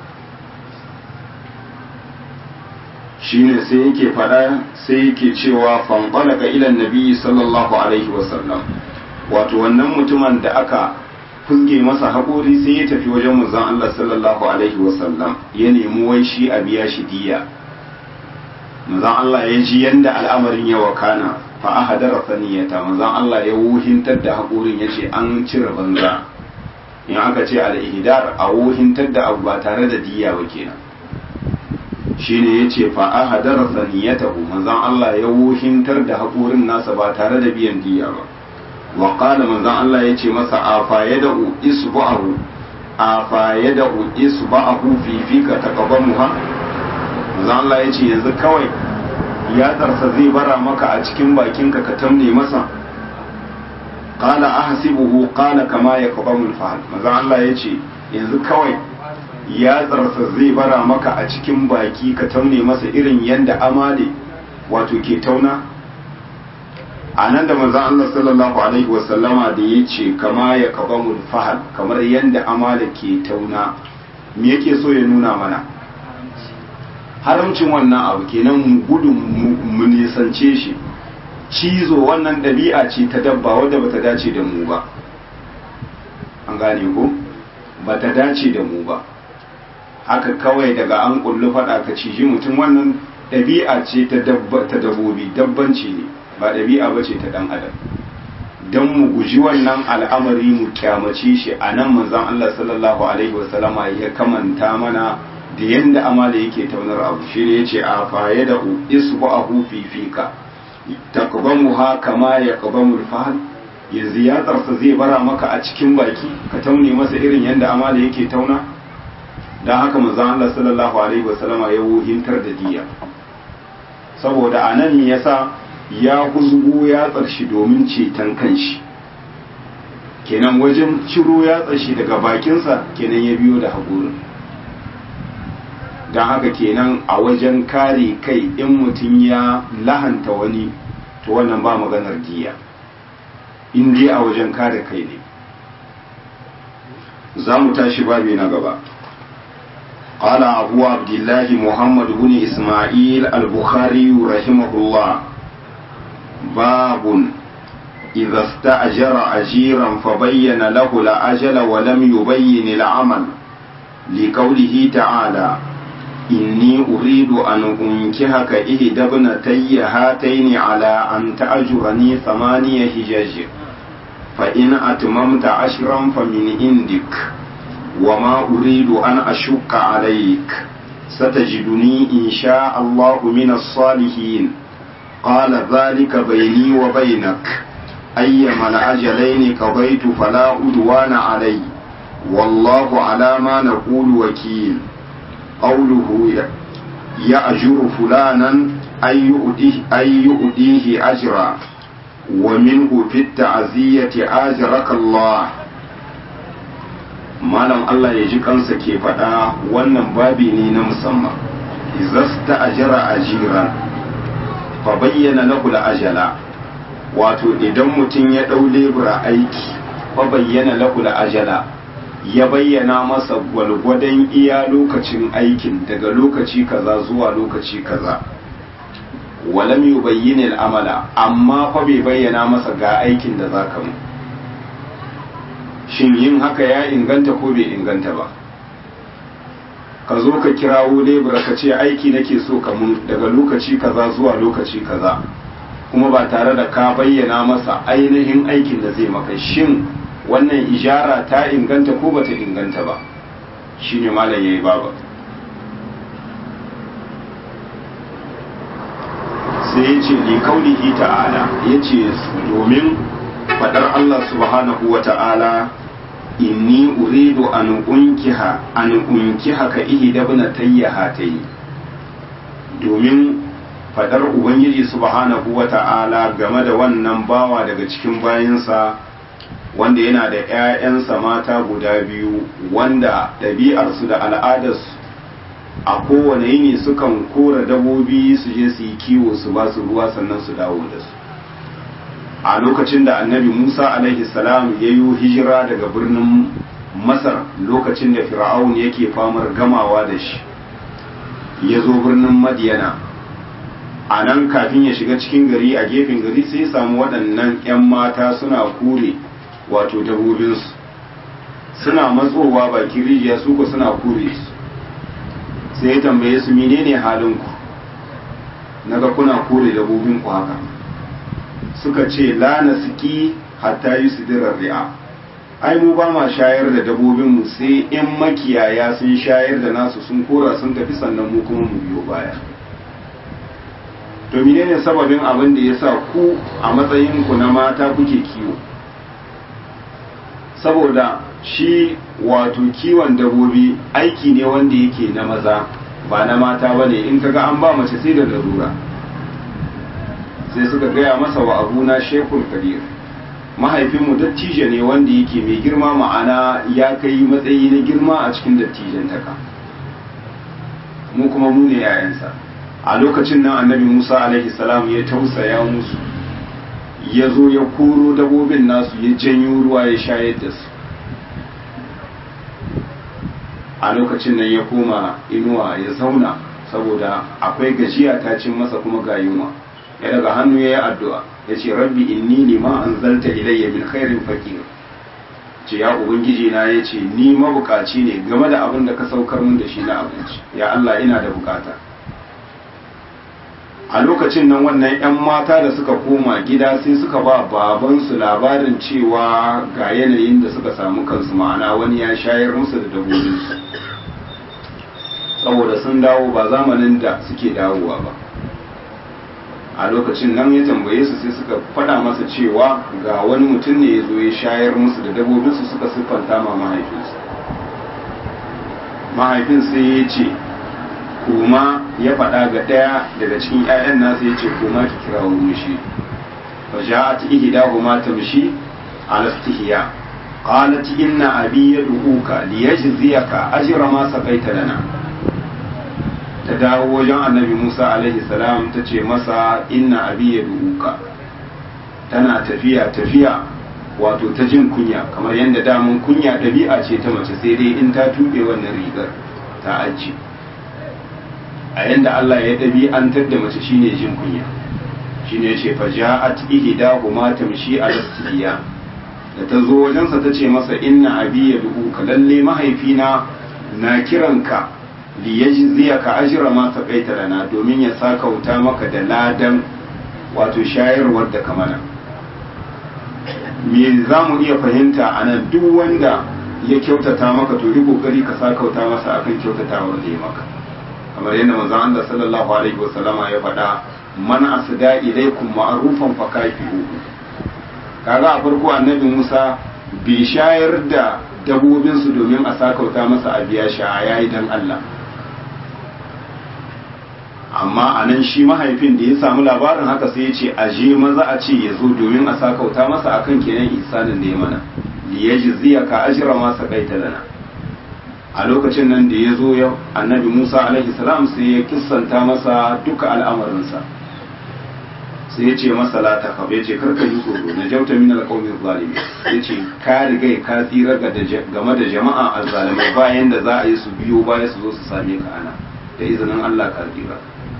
shi ne sai yake faɗa sai yake cewa fanɓalaka ilan nabi sallallahu alaihi wasallam wato wannan mutumin da aka fuske masa haƙori sai ya tafi wajen manzon Allah sallallahu alaihi wasallam ya nemi wai shi a biya shi diya manzon Allah ya ji yanda al'amarin ya wakana fa ahadara saniyata manzon Allah ya wuhintar da haƙorin ya ce an cire banza in aka ce al-ihdar a wuhintar da abu ba tare da diya ba kenan shine yace fa ahadara saniyatahu manzon Allah ya wuhintar da haƙorin nasa ba tare da biyan diya ba wa qala manzon Allah yace masa afa yad'u isba'ahu afa yad'u isba'ahu fi fika taqabamuha manzon Allah yace yanzu kawai ya tsarsa zai bara maka a cikin bakinka ka tamne masa qala ahsibuhu qala kama yaqbamu al-fahl manzon Allah yace yanzu kawai ya tsarsa zai bara maka a cikin baki ka taune masa irin yanda amale wato ke tauna a nan da manzon Allah sallallahu alaihi wasallama da ya ce kama ya kabamul fahal kamar yanda amale ke tauna me yake so ya nuna mana haramcin wannan abu kenan mu gudun mu nisance shi cizo wannan ɗabi'a ce ta dabba wadda bata dace da mu ba an gane ko bata dace da mu ba haka kawai daga an kullu faɗa ka ciji mutum wannan ɗabi'a ce ta dabbobi dabbanci ne ba ɗabi'a ba ce ta ɗan adam don mu guji wannan al'amari mu kyamace shi a nan manzon Allah sallallahu alaihi wasallama ya kamanta mana da yanda amala yake taunar abu shi ne yace a faye da isbu'ahu fi fika taqbamuha kama yaqbamu al-fahl yanzu ya tsarsa zai bara maka a cikin baki ka taune masa irin yanda amala yake tauna dan haka manzon Allah sallallahu alaihi wasallama ya wuhintar da diya saboda anan me yasa ya huzgo ya tsarshi domin ceton kanshi kenan wajen ciro ya tsarshi daga bakinsa kenan ya biyo da haƙurin don haka kenan a wajen kare kai in mutum ya lahanta wani to wannan ba maganar giya in dai a wajen kare kai ne za mu tashi babi na gaba قال أبو عبد الله محمد بن إسماعيل البخاري رحمه الله باب إذا استأجر أجيرا فبين له الأجل ولم يبين العمل لقوله تعالى إني أريد أن أنكحك إحدى ابنتي هاتين على أن تأجرني ثمانية حجج فإن أتممت عشرا فمن عندك وما أريد أن أشك عليك ستجدني إن شاء الله من الصالحين قال ذلك بيني وبينك أيما الأجلين قضيت فلا عدوان علي والله على ما نقول وكيل قوله يأجر فلانا أن يؤديه, أن يؤديه أجرا ومنه في التعزية أجرك الله malam Allah ya ji kansa ke faɗa wannan babi ne na musamman izasta ajara ajiran fa bayyana lahu ajala wato idan mutum ya ɗau lebura aiki fa bayyana lahu ajala ya bayyana masa gwalgwadon iya lokacin aikin daga lokaci kaza zuwa lokaci kaza walam yubayyin al'amala amma fa bai bayyana masa ga aikin da zaka mu shin yin haka ya inganta ko bai inganta ba ka zo ka kirawo lebura ka ce aiki nake so ka mun daga lokaci kaza zuwa lokaci kaza kuma ba tare da ka bayyana masa ainihin aikin da zai maka shin wannan ijara ta inganta ko bata inganta ba shine malam yayi baba sai ya ce li kaulihi ta'ala ya ce domin fadar Allah subhanahu wa ta'ala inni uridu an unkiha an unkiha ka ihda ibnatayya hatayi domin fadar ubangiji subhanahu wata'ala game da wannan bawa daga cikin bayansa wanda yana da 'ya'yansa mata guda biyu wanda ɗabi'arsu da al'adarsu a kowane yini sukan kora dabobi su je su yi kiwo su ba su ruwa sannan su dawo da su a lokacin da annabi musa alaihi salam ya yi hijira daga birnin masar lokacin da fir'aun yake famar gamawa da shi ya zo birnin madiyana a nan kafin ya shiga cikin gari a gefen gari sai ya samu waɗannan 'yan mata suna kure wato dabobinsu suna matsowa bakin rijiya su ko suna kure su sai ya tambaye su menene halinku naga kuna kore dabobinku haka suka ce la nasiki hatta yusdirar ri'a ai mu ba ma shayar da dabobinmu sai in makiyaya sun shayar da nasu sun kora sun tafi sannan mu kuma mu biyo baya to menene sababin abin da yasa ku a matsayin ku na mata kuke kiwo saboda shi wato kiwon dabobi aiki ne wanda yake na maza ba na mata bane in kaga an ba mace sai da larura sai suka gaya masa wa abuna shekul kabir mahaifinmu dattijo ne wanda yake mai girma ma'ana ya kai matsayi na girma a cikin dattijan taka mu kuma mu ne yayansa a lokacin nan annabi musa alaihi salam ya tausaya musu ya zo ya koro dabobin nasu ya janyo ruwa ya shayar da su a lokacin nan ya koma inuwa ya zauna saboda akwai gajiya ta cin masa kuma ga yunwa ya daga hannu ya yi addu'a ya ce rabbi inni lima an zalta ilayya min khairin fakir ce ya ubangiji na ya ce ni mabukaci ne game da abin da ka saukar mun da shi na abinci ya Allah ina da bukata a lokacin nan wannan 'yan mata da suka koma gida sai suka ba babansu labarin cewa ga yanayin da suka samu kansu ma'ana wani ya shayar musu da dabbobinsu saboda sun dawo ba zamanin da suke dawowa ba a lokacin nan ya tambaye su sai suka faɗa masa cewa ga wani mutum ne ya zo ya shayar musu da dabbobinsu suka siffanta ma mahaifinsu mahaifin sai ya ce kuma ya faɗa ga ɗaya daga cikin 'ya'yan nasa ya ce kuma ki kira wani mishi fa ja'at ihdahuma tamshi ala istihya qalat inna abi yad'uka liyajziyaka ajra ma saqaita lana ta dawo wajen annabi Musa alaihi salam ta ce masa inna abi yad'uka tana tafiya tafiya wato ta jin kunya kamar yadda damun kunya ɗabi'a ce ta mace sai dai in ta tuɓe wannan rigar ta aji a yadda Allah ya ɗabi'antar da mace shine jin kunya shine ce fa ja'at ihdahuma tamshi ala istiya da ta zo wajensa ta ce masa inna abi yad'uka lalle mahaifina na kiranka li yajziyaka ajra ma saqaita lana domin ya sakauta maka da ladan wato shayarwar da ka mana me za mu iya fahimta a nan duk wanda ya kyautata maka to yi kokari ka sakauta masa akan kyautatawar da ya maka kamar yadda manzon Allah sallallahu alaihi wasallama ya faɗa man asda ilaikum ma'rufan fakafihu kaga a farko annabi Musa bai shayar da dabobin su domin a sakauta masa a biya shi a yayi dan Allah amma a nan shi mahaifin da ya samu labarin haka sai ya ce a je maza a ce ya zo domin a sakauta masa akan kenan isanin da ya mana liyajziya ka ajra ma saqaita lana a lokacin nan da ya zo ya annabi Musa alaihi salam sai ya kissanta masa duka al'amarinsa sai ya ce masa la ta ya ce karka yi tsoro na jauta min alqawmi zalimi ya ce ka riga ka tsira game da jama'a azzalimai bayan da za a yi su biyo baya su zo su same ka ana da izinin Allah ka tsira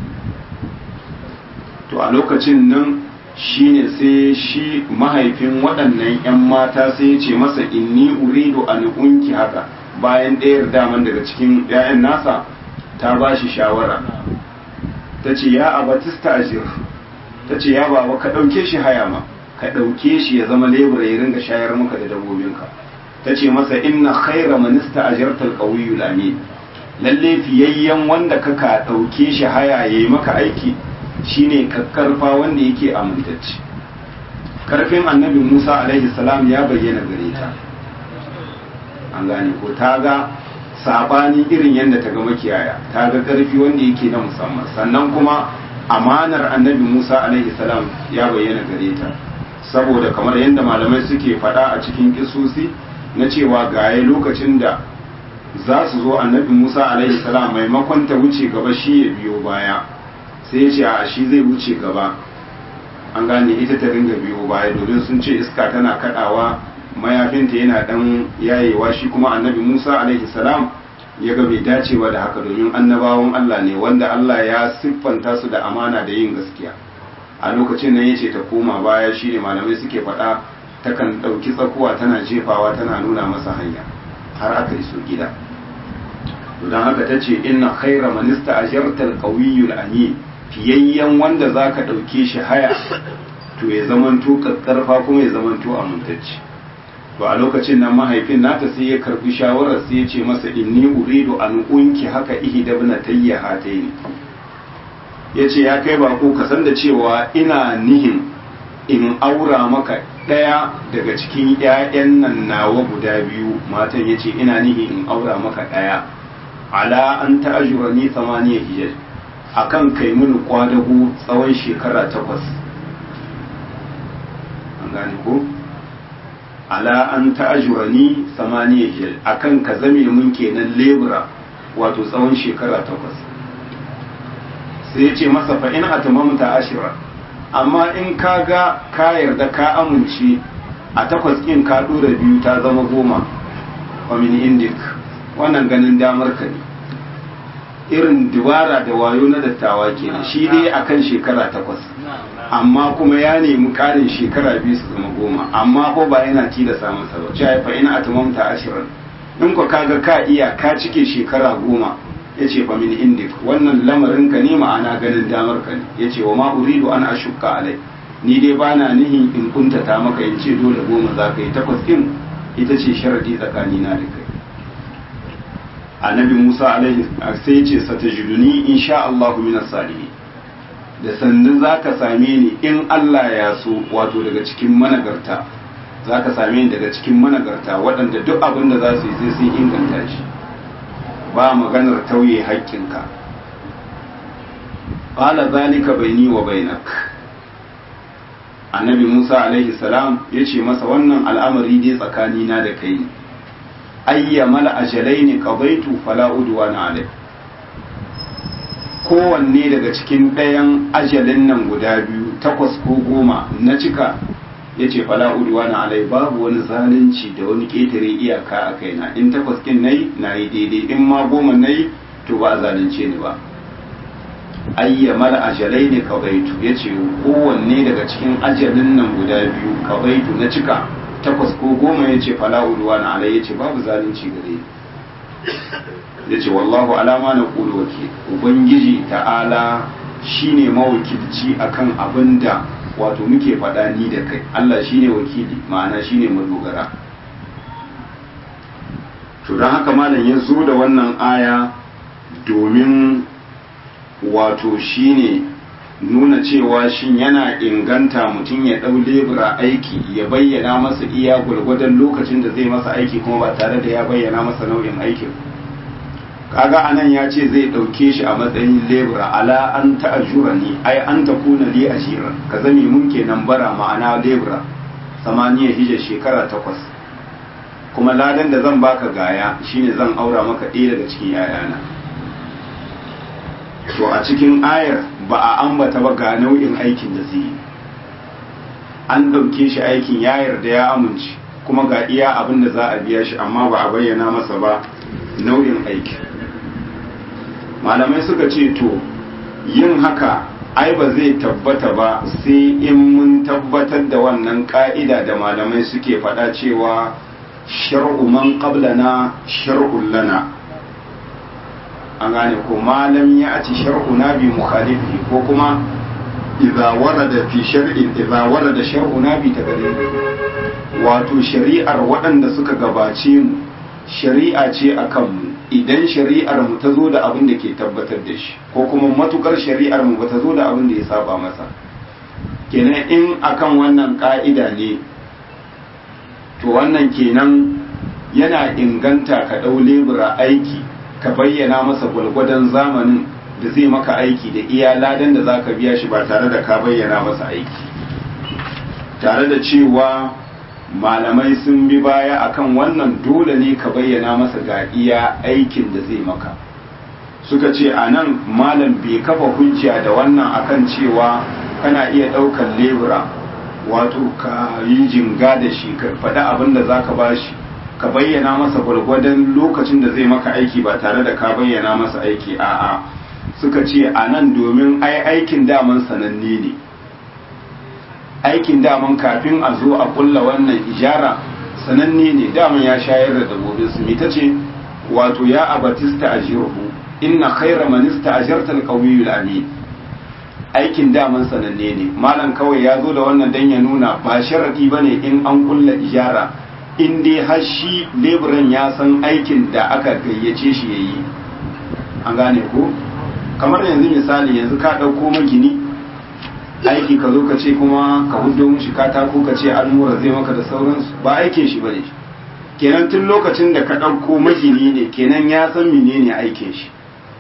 to a lokacin nan shine sai shi mahaifin waɗannan 'yan mata sai ya ce masa inni uridu an unki haka bayan ɗayar daman daga cikin 'ya'yan nasa ta ba shi shawara ta ce ya abatista ajir ta ce ya baba ka ɗauke shi haya ma ka ɗauke shi ya zama lebura ya ringa shayar maka da dabbobinka ta ce masa inna khaira manista ajirtal qawiyyu amin lalle fiyayyen wanda kaka ɗauke shi haya yayi maka aiki shine kakkarfa wanda yake amintacce karfin annabi Musa alaihi salam ya bayyana gare ta an gane ko ta ga sabani irin yadda ta ga makiyaya ta ga karfi wanda yake na musamman sannan kuma amanar annabi Musa alaihi salam ya bayyana gare ta saboda kamar yadda malamai suke faɗa a cikin kisosi na cewa gaye lokacin da za su zo annabi Musa alaihi salam maimakon ta wuce gaba shi ya biyo baya sai ya ce a shi zai wuce gaba an gane ita ta ringa biyo baya domin sun ce iska tana kadawa mayafinta yana dan yayewa shi kuma annabi Musa alaihi salam ya ga bai dacewa da haka domin annabawan Allah ne wanda Allah ya siffanta su da amana da yin gaskiya a lokacin nan yace ta koma baya shine malamai suke faɗa takan ɗauki tsakuwa tana jefawa tana nuna masa hanya har aka iso gida don haka ta ce inna khaira manista ajarta alqawiyul amin fiyayyen wanda zaka ɗauke shi haya to ya zamanto kakkarfa kuma ya zamanto amintacce to a lokacin nan mahaifin nata sai ya karbi shawarar sai ya ce masa inni uridu an unki haka ihda ibnatayya hataini yace ya kai bako ka san da cewa ina nihin in aura maka ɗaya daga cikin ‘ya'yan nan nawa guda biyu matan ya ce ina nihi in aura maka ɗaya ala an ta'ajura ni samaniya hijaj a kan kai mini kwadago tsawon shekara takwas an gane ko ala an ta'ajura ni samaniya hijaj a kan ka zame mun kenan lebura wato tsawon shekara takwas sai ya ce masa fa'in a tamamta ashirar amma in ka ga ka yarda ka amince a takwas ɗin ka ɗora biyu ta zama goma kwamin indik wannan ganin damar ka ne irin dubara da wayo na dattawa kenan shi dai akan shekara takwas amma kuma ya nemi ƙarin shekara biyu su zama goma amma ko ba yana tilasa masa ba ci haifa ina atamamta ashirin in ka kaga ka iya ka cike shekara goma ya ce fa min indik wannan lamarin ka ne ma'ana ganin damar ka ne ya ce wa ma uridu an ashukka alai ni dai bana nihin in kuntata maka in ce dole goma za ka yi takwas din ita ce sharadi tsakanina da kai annabi musa alaihi sai ya ce satajiduni insha Allah min salihin da sannan za ka same ni in Allah ya so wato daga cikin managarta za ka same ni daga cikin managarta waɗanda duk abin da za su yi sai sun inganta shi ba maganar tauye haƙƙinka ƙala zalika baini wa bainak annabi musa alaihi salam ya ce masa wannan al'amari dai tsakanina da kai ne ayya mala ajalai ne ƙabaitu fala udwana alai kowanne daga cikin ɗayan ajalin nan guda biyu takwas ko goma na cika ya ce fala udwana alai babu wani zalunci da wani ƙetare iyaka a kaina in takwas ɗin na yi na yi daidai in ma goma na yi to ba a zalunce ni ba ayyamar ajalai ne kabaitu ya ce kowanne daga cikin ajalin nan guda biyu kabaitu na cika takwas ko goma ya ce fala udwana alai ya ce babu zalunci gare ni ya ce wallahu alama na kulu wakil ubangiji ta'ala shine mawakilci akan abin da wato muke faɗa ni da kai Allah shine wakili ma'ana shine madogara to don haka malam ya zo da wannan aya domin wato shine nuna cewa shin yana inganta mutum ya ɗau lebura aiki ya bayyana masa iya gwargwadon lokacin da zai masa aiki kuma ba tare da ya bayyana masa nau'in aikin kaga anan ya ce zai ɗauke shi a matsayin lebura ala an ta'ajura ni ai an ta kuna li ajira ka zame mun kenan bara ma'ana lebura samaniya hijja shekara takwas kuma ladan da zan baka gaya shine zan aura maka ɗaya daga cikin yayana to a cikin ayar ba a ambata ba ga nau'in aikin da zai yi an ɗauke shi aikin ya yarda ya amince kuma ga iya abin da za a biya shi amma ba a bayyana masa ba nau'in aikin malamai suka ce to yin haka ai ba zai tabbata ba sai in mun tabbatar da wannan ka'ida da malamai suke faɗa cewa shar'u man qablana shar'un lana an gane ko malam ya aci shar'una bi mukhalifi ko kuma idza warada fi shar'in idza warada shar'una bi taqdim wato shari'ar waɗanda suka gabace mu shari'a ce akan mu idan shari'ar mu ta zo da abin da ke tabbatar da shi ko kuma matukar shari'ar mu bata zo da abin da ya saba masa kenan in akan wannan ka'ida ne to wannan kenan yana inganta ka ɗau lebura aiki ka bayyana masa gwalgwadon zamanin da zai maka aiki da iya ladan da za ka biya shi ba tare da ka bayyana masa aiki tare da cewa malamai sun bi baya akan wannan dole ne ka bayyana masa ga iya aikin da zai maka suka ce a nan malam bai kafa hujja da wannan akan cewa kana iya ɗaukar lebura wato ka yi jinga da shi ka faɗi abin da za ka ba shi ka bayyana masa gwargwadon lokacin da zai maka aiki ba tare da ka bayyana masa aiki a'a suka ce a nan domin ai aikin daman sananne ne aikin daman kafin a zo a kulla wannan ijara sananne ne daman ya shayar da dabbobin su ita ce wato ya abatista ajirhu inna khaira man ista'jarta al-qawiyyu amin aikin daman sananne ne malam kawai ya zo da wannan dan ya nuna ba sharadi bane in an kulla ijara in dai har shi leburan ya san aikin da aka gayyace shi yayi an gane ko kamar yanzu misali yanzu ka ɗauko magini aiki ka zo ka ce kuma ka hudo mushi katako ka ce almura zai maka da sauransu ba aikin shi bane kenan tun lokacin da ka ɗauko magini ne kenan ya san menene aikin shi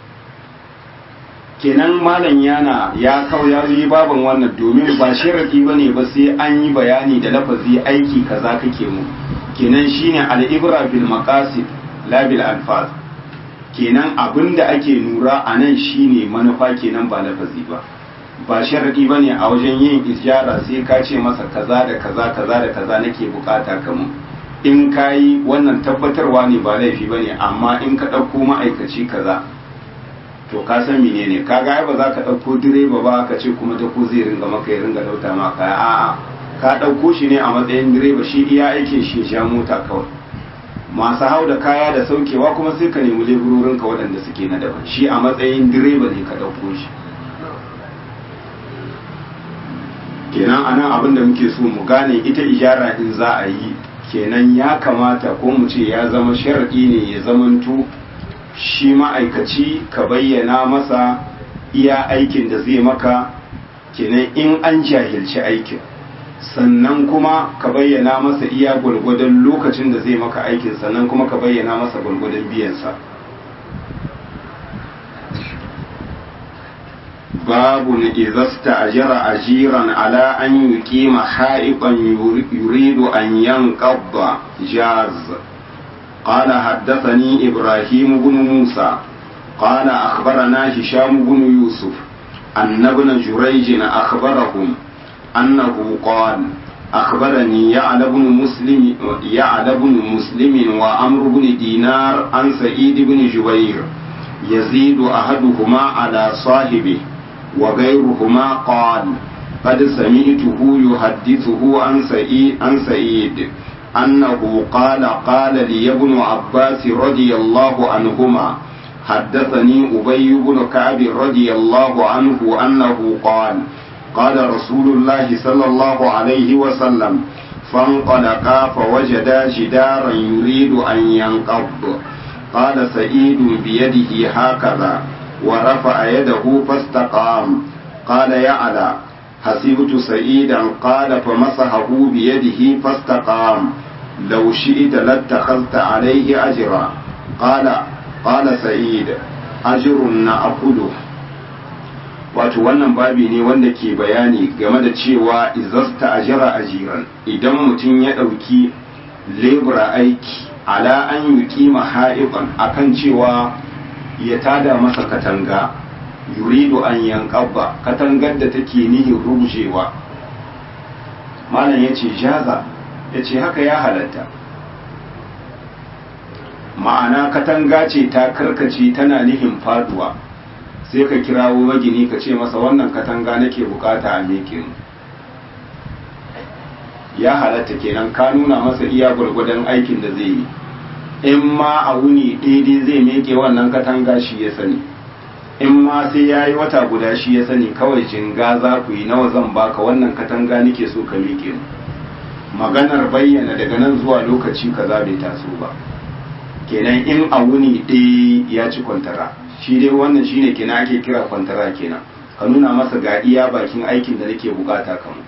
kenan malam yana ya kawo ya yi baban wannan domin ba sharadi bane ba sai an yi bayani da lafazi aiki kaza kake mu kenan shine al-ibra bil maqasid la bil alfaz kenan abinda ake nura a nan shine manufa kenan ba lafazi ba ba sharadi bane a wajen yin ijara sai ka ce masa kaza da kaza kaza da kaza nake bukata kamun in kayi wannan tabbatarwa ne ba laifi bane amma in ka ɗauko ma'aikaci kaza to ka san menene ka ga ba za ka ɗauko direba ba ka ce kuma da ko zai ringa maka ya ringa lauta maka a'a ka ɗauko shi ne a matsayin direba shi iya aikin shi ya mota kawai masu hau da kaya da saukewa kuma sai ka nemi leburorinka waɗanda suke na daban shi a matsayin direba ne ka ɗauko shi kenan anan abin da muke so mu gane ita ijara in za a yi kenan ya kamata ko mu ce ya zama sharaɗi ne ya zamanto shi ma'aikaci ka bayyana masa iya aikin da zai maka kenan in an jahilci aikin sannan kuma ka bayyana masa iya gwargwadon lokacin da zai maka aikin sannan kuma ka bayyana masa gwargwadon biyansa babu na izasta ajira ajiran ala an yi kima ha'iban yuridu an yan ƙabba jaz قال حدثني إبراهيم بن موسى قال أخبرنا هشام بن يوسف أن ابن جريج أخبرهم أنه قال أخبرني يعلى بن مسلم يعلى بن مسلم وعمر بن دينار عن سعيد بن جبير يزيد أحدهما على صاحبه وغيرهما قال قد سمعته يحدثه عن سعيد عن سعيد أنه قال قال لي ابن عباس رضي الله عنهما حدثني أبي بن كعب رضي الله عنه أنه قال قال رسول الله صلى الله عليه وسلم فانطلقا فوجدا جدارا يريد أن ينقض قال سعيد بيده هكذا ورفع يده فاستقام قال يعلى حسبت سعيدا قال فمسحه بيده فاستقام لو شئت لاتخذت عليه أجرا قال قال سعيد أجر نأخذه wato wannan babi ne wanda ke bayani game da cewa izasta ajira ajiran idan mutum ya ɗauki lebura aiki ala an yi kima ha'iban akan cewa ya tada masa katanga yuridu an yankabba katangar da take nihin rugujewa malam ya ce jaza ya ce haka ya halatta ma'ana katanga ce ta karkace tana nihin faduwa sai ka kirawo magini ka ce masa wannan katanga nake bukata a meke ya halatta kenan ka nuna masa iya gwargwadon aikin da zai yi in ma a wuni daidai zai meke wannan katanga shi ya sani in ma sai ya yi wata guda shi ya sani kawai jinga za ku yi nawa zan baka wannan katanga nake so ka miƙe mu maganar bayyana daga nan zuwa lokaci kaza bai taso ba kenan in a wuni ɗaya ya ci kwantara shi dai wannan shine kenan ake kira kwantara kenan ka nuna masa ga iya bakin aikin da nake bukata kamu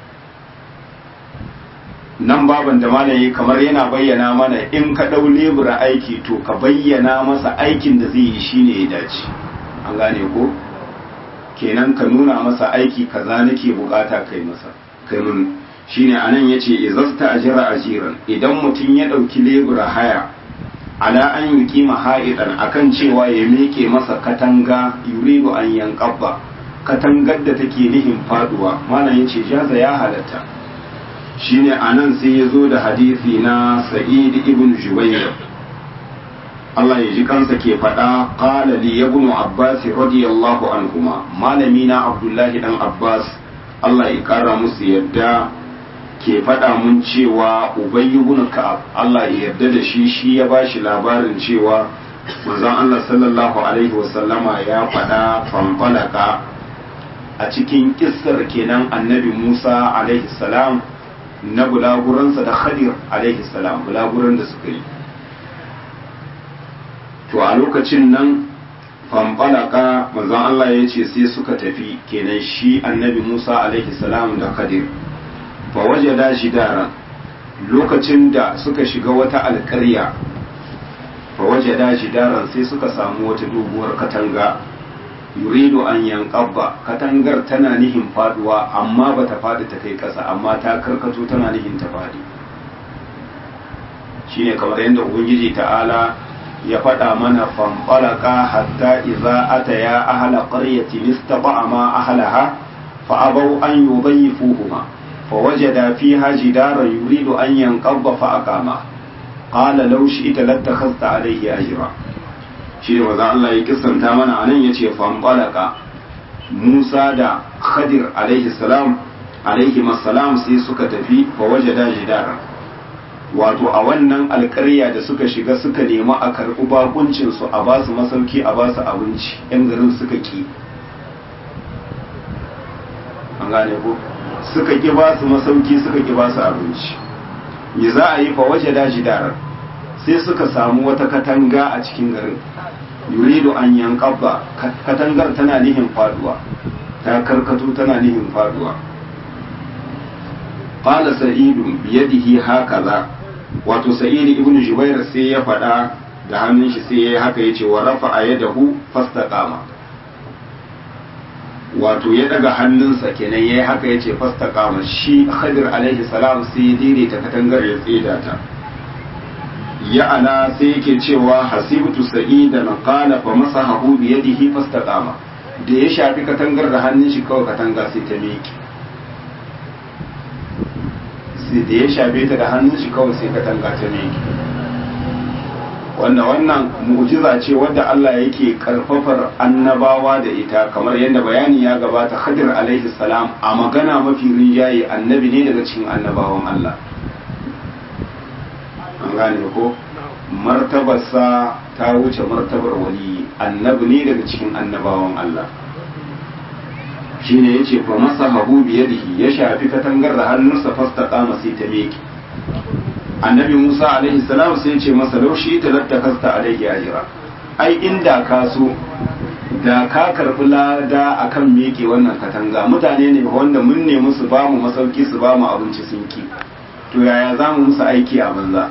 nan baban da malayi kamar yana bayyana mana in ka ɗau lebura aiki to ka bayyana masa aikin da zai yi shine ya dace an gane ko kenan ka nuna masa aiki kaza nake bukata kai masa kai mun shine anan yace izasta ajira ajiran idan mutum ya dauki lebura haya ala an yuqima ha'idan akan cewa ya meke masa katanga yuridu an yanqabba katangar da take nihin faduwa malam yace jaza ya halatta shine anan sai ya zo da hadisi na sa'id ibn jubayr Allah ya ji kansa ke faɗa qala li ibn abbas radiyallahu anhuma malami na abdullahi dan abbas Allah ya kara musu yadda ke faɗa mun cewa ubay ibn ka'ab Allah ya yarda da shi shi ya bashi labarin cewa manzon Allah sallallahu alaihi wasallama ya faɗa fanfalaka a cikin kissar kenan annabi Musa alaihi salam na bulaguransa da Khadir alaihi salam bulaguran da suka yi to a lokacin nan fanfalaka manzon Allah ya ce sai suka tafi kenan shi annabi Musa alaihi salam da Khadir fa wajada jidaran lokacin da suka shiga wata alƙarya fa wajada jidaran sai suka samu wata doguwar katanga yuridu an yanqabba katangar tana nihin faduwa amma bata fadi ta kai ƙasa amma ta karkato tana nihin ta fadi shine kamar yadda ubangiji ta'ala ya faɗa mana fanfalaka hatta idza ataya ahla qaryatin istata'a ma ahlaha fa abaw an yudayyifuhuma fa wajada fiha jidaran yuridu an yanqabba fa aqama qala law shi'ta lattakhadhta alayhi ajra shi ne wazan Allah ya kisanta mana anan yace fanfalaka Musa da Khadir alaihi salam alaihi salam sai suka tafi fa wajada jidaran wato a wannan alkarya da suka shiga suka nemi a karɓi bakuncinsu a basu masauki a basu abinci yan garin suka ki an gane ko suka ki basu masauki suka ki basu abinci me za a yi fa waje daji darar sai suka samu wata katanga a cikin garin yuridu an yankabba katangar tana nihin faduwa ta karkato tana nihin faduwa qala sa'idun biyadihi hakaza wato sa'id ibn jubair sai ya faɗa da hannun shi sai ya haka yace wa rafa'a yadahu fastaqama wato ya daga hannunsa kenan yayi haka yace fastaqama shi khadir alaihi salam sai ya daidaita katangar ya tsida ta ya ana sai yake cewa hasibtu sa'idan qala fa masahahu bi yadihi fastaqama da ya shafi katangar da hannun shi kawai katanga sai ta miƙe sai da ya shafe ta da hannun shi kawai sai katanga ta miƙe wanda wannan mu'jiza ce wadda Allah yake karfafar annabawa da ita kamar yadda bayani ya gabata Khadir alaihi salam a magana mafi rinjaye annabi ne daga cikin annabawan Allah an gane ko martabarsa ta wuce martabar wali annabi ne daga cikin annabawan Allah shine yace fa masahabu bi yadihi ya shafi katangar da hannunsa fastaqama sai ta miƙe annabi Musa alaihi salam sai ya ce masa laushi ta lattakasta alaihi ajira ai inda ka so da ka karbi lada akan miƙe wannan katanga mutane ne wanda mun ne musu ba mu masauki su ba mu abinci sun ki to yaya za mu musu aiki a banza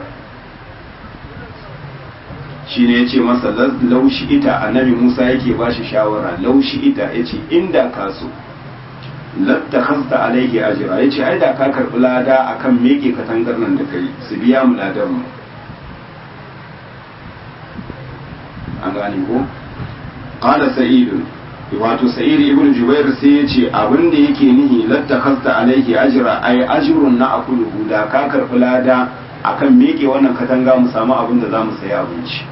shi ne ya ce masa laushi ita annabi musa yake ba shi shawara laushi ita ya ce inda ka so latta hasta alaihi ajira ya ce ai da ka karɓi lada akan meke katangar nan da kai su biya mu ladan mu an gane ko qala sa'idun wato sa'id ibn jubair sai ya ce abin da yake nihi latta hasta alaihi ajira ai ajrun na akuluhu da ka karɓi lada akan meke wannan katanga mu samu abin da za mu sayi abinci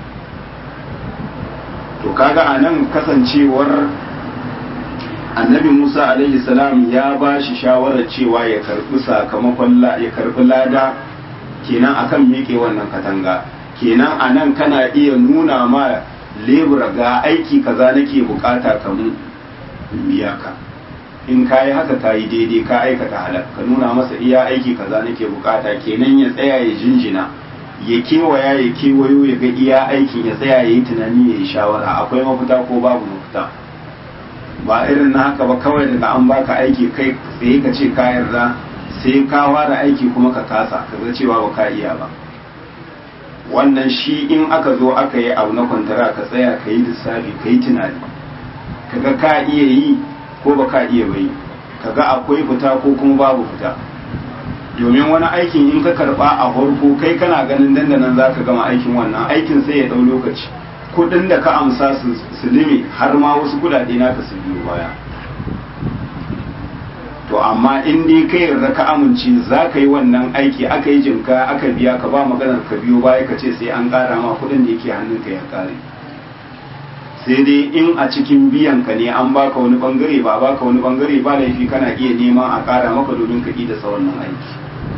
to kaga a nan kasancewar annabi musa alaihi salam ya ba shi shawarar cewa ya karbi sakamakon ya karbi lada kenan akan miƙe wannan katanga kenan a nan kana iya nuna ma lebura ga aiki kaza nake bukata kamun biya ka in ka yi haka ka yi daidai ka aikata halak ka nuna masa iya aiki kaza nake bukata kenan ya tsaya ya jinjina ya kewaya ya kewayo ya ga iya aikin ya tsaya ya yi tunani ya yi shawara akwai mafita ko babu mafita ba irin na haka ba kawai daga an baka aiki kai tsaye ka ce ka yarda sai ka fara aiki kuma ka kasa ka ga cewa ba ka iya ba wannan shi in aka zo aka yi abu na kwantara ka tsaya ka yi lissafi ka yi tunani kaga ka iya yi ko ba ka iya bai kaga akwai fita ko kuma babu fita domin wani aikin in ka karba a farko kai kana ganin dandanan za ka gama aikin wannan aikin sai ya ɗau lokaci kudin da ka amsa su lime har ma wasu kudade naka su biyo baya to amma in dai ka yarda ka amince za ka yi wannan aiki aka yi jinka aka biya ka ba maganar ka biyo baya ka ce sai an ƙara ma kuɗin da yake hannunka ya ƙare sai dai in a cikin biyan ka ne an baka wani bangare ba baka wani bangare ba laifi kana iya neman a ƙara maka domin ka da sa wannan aiki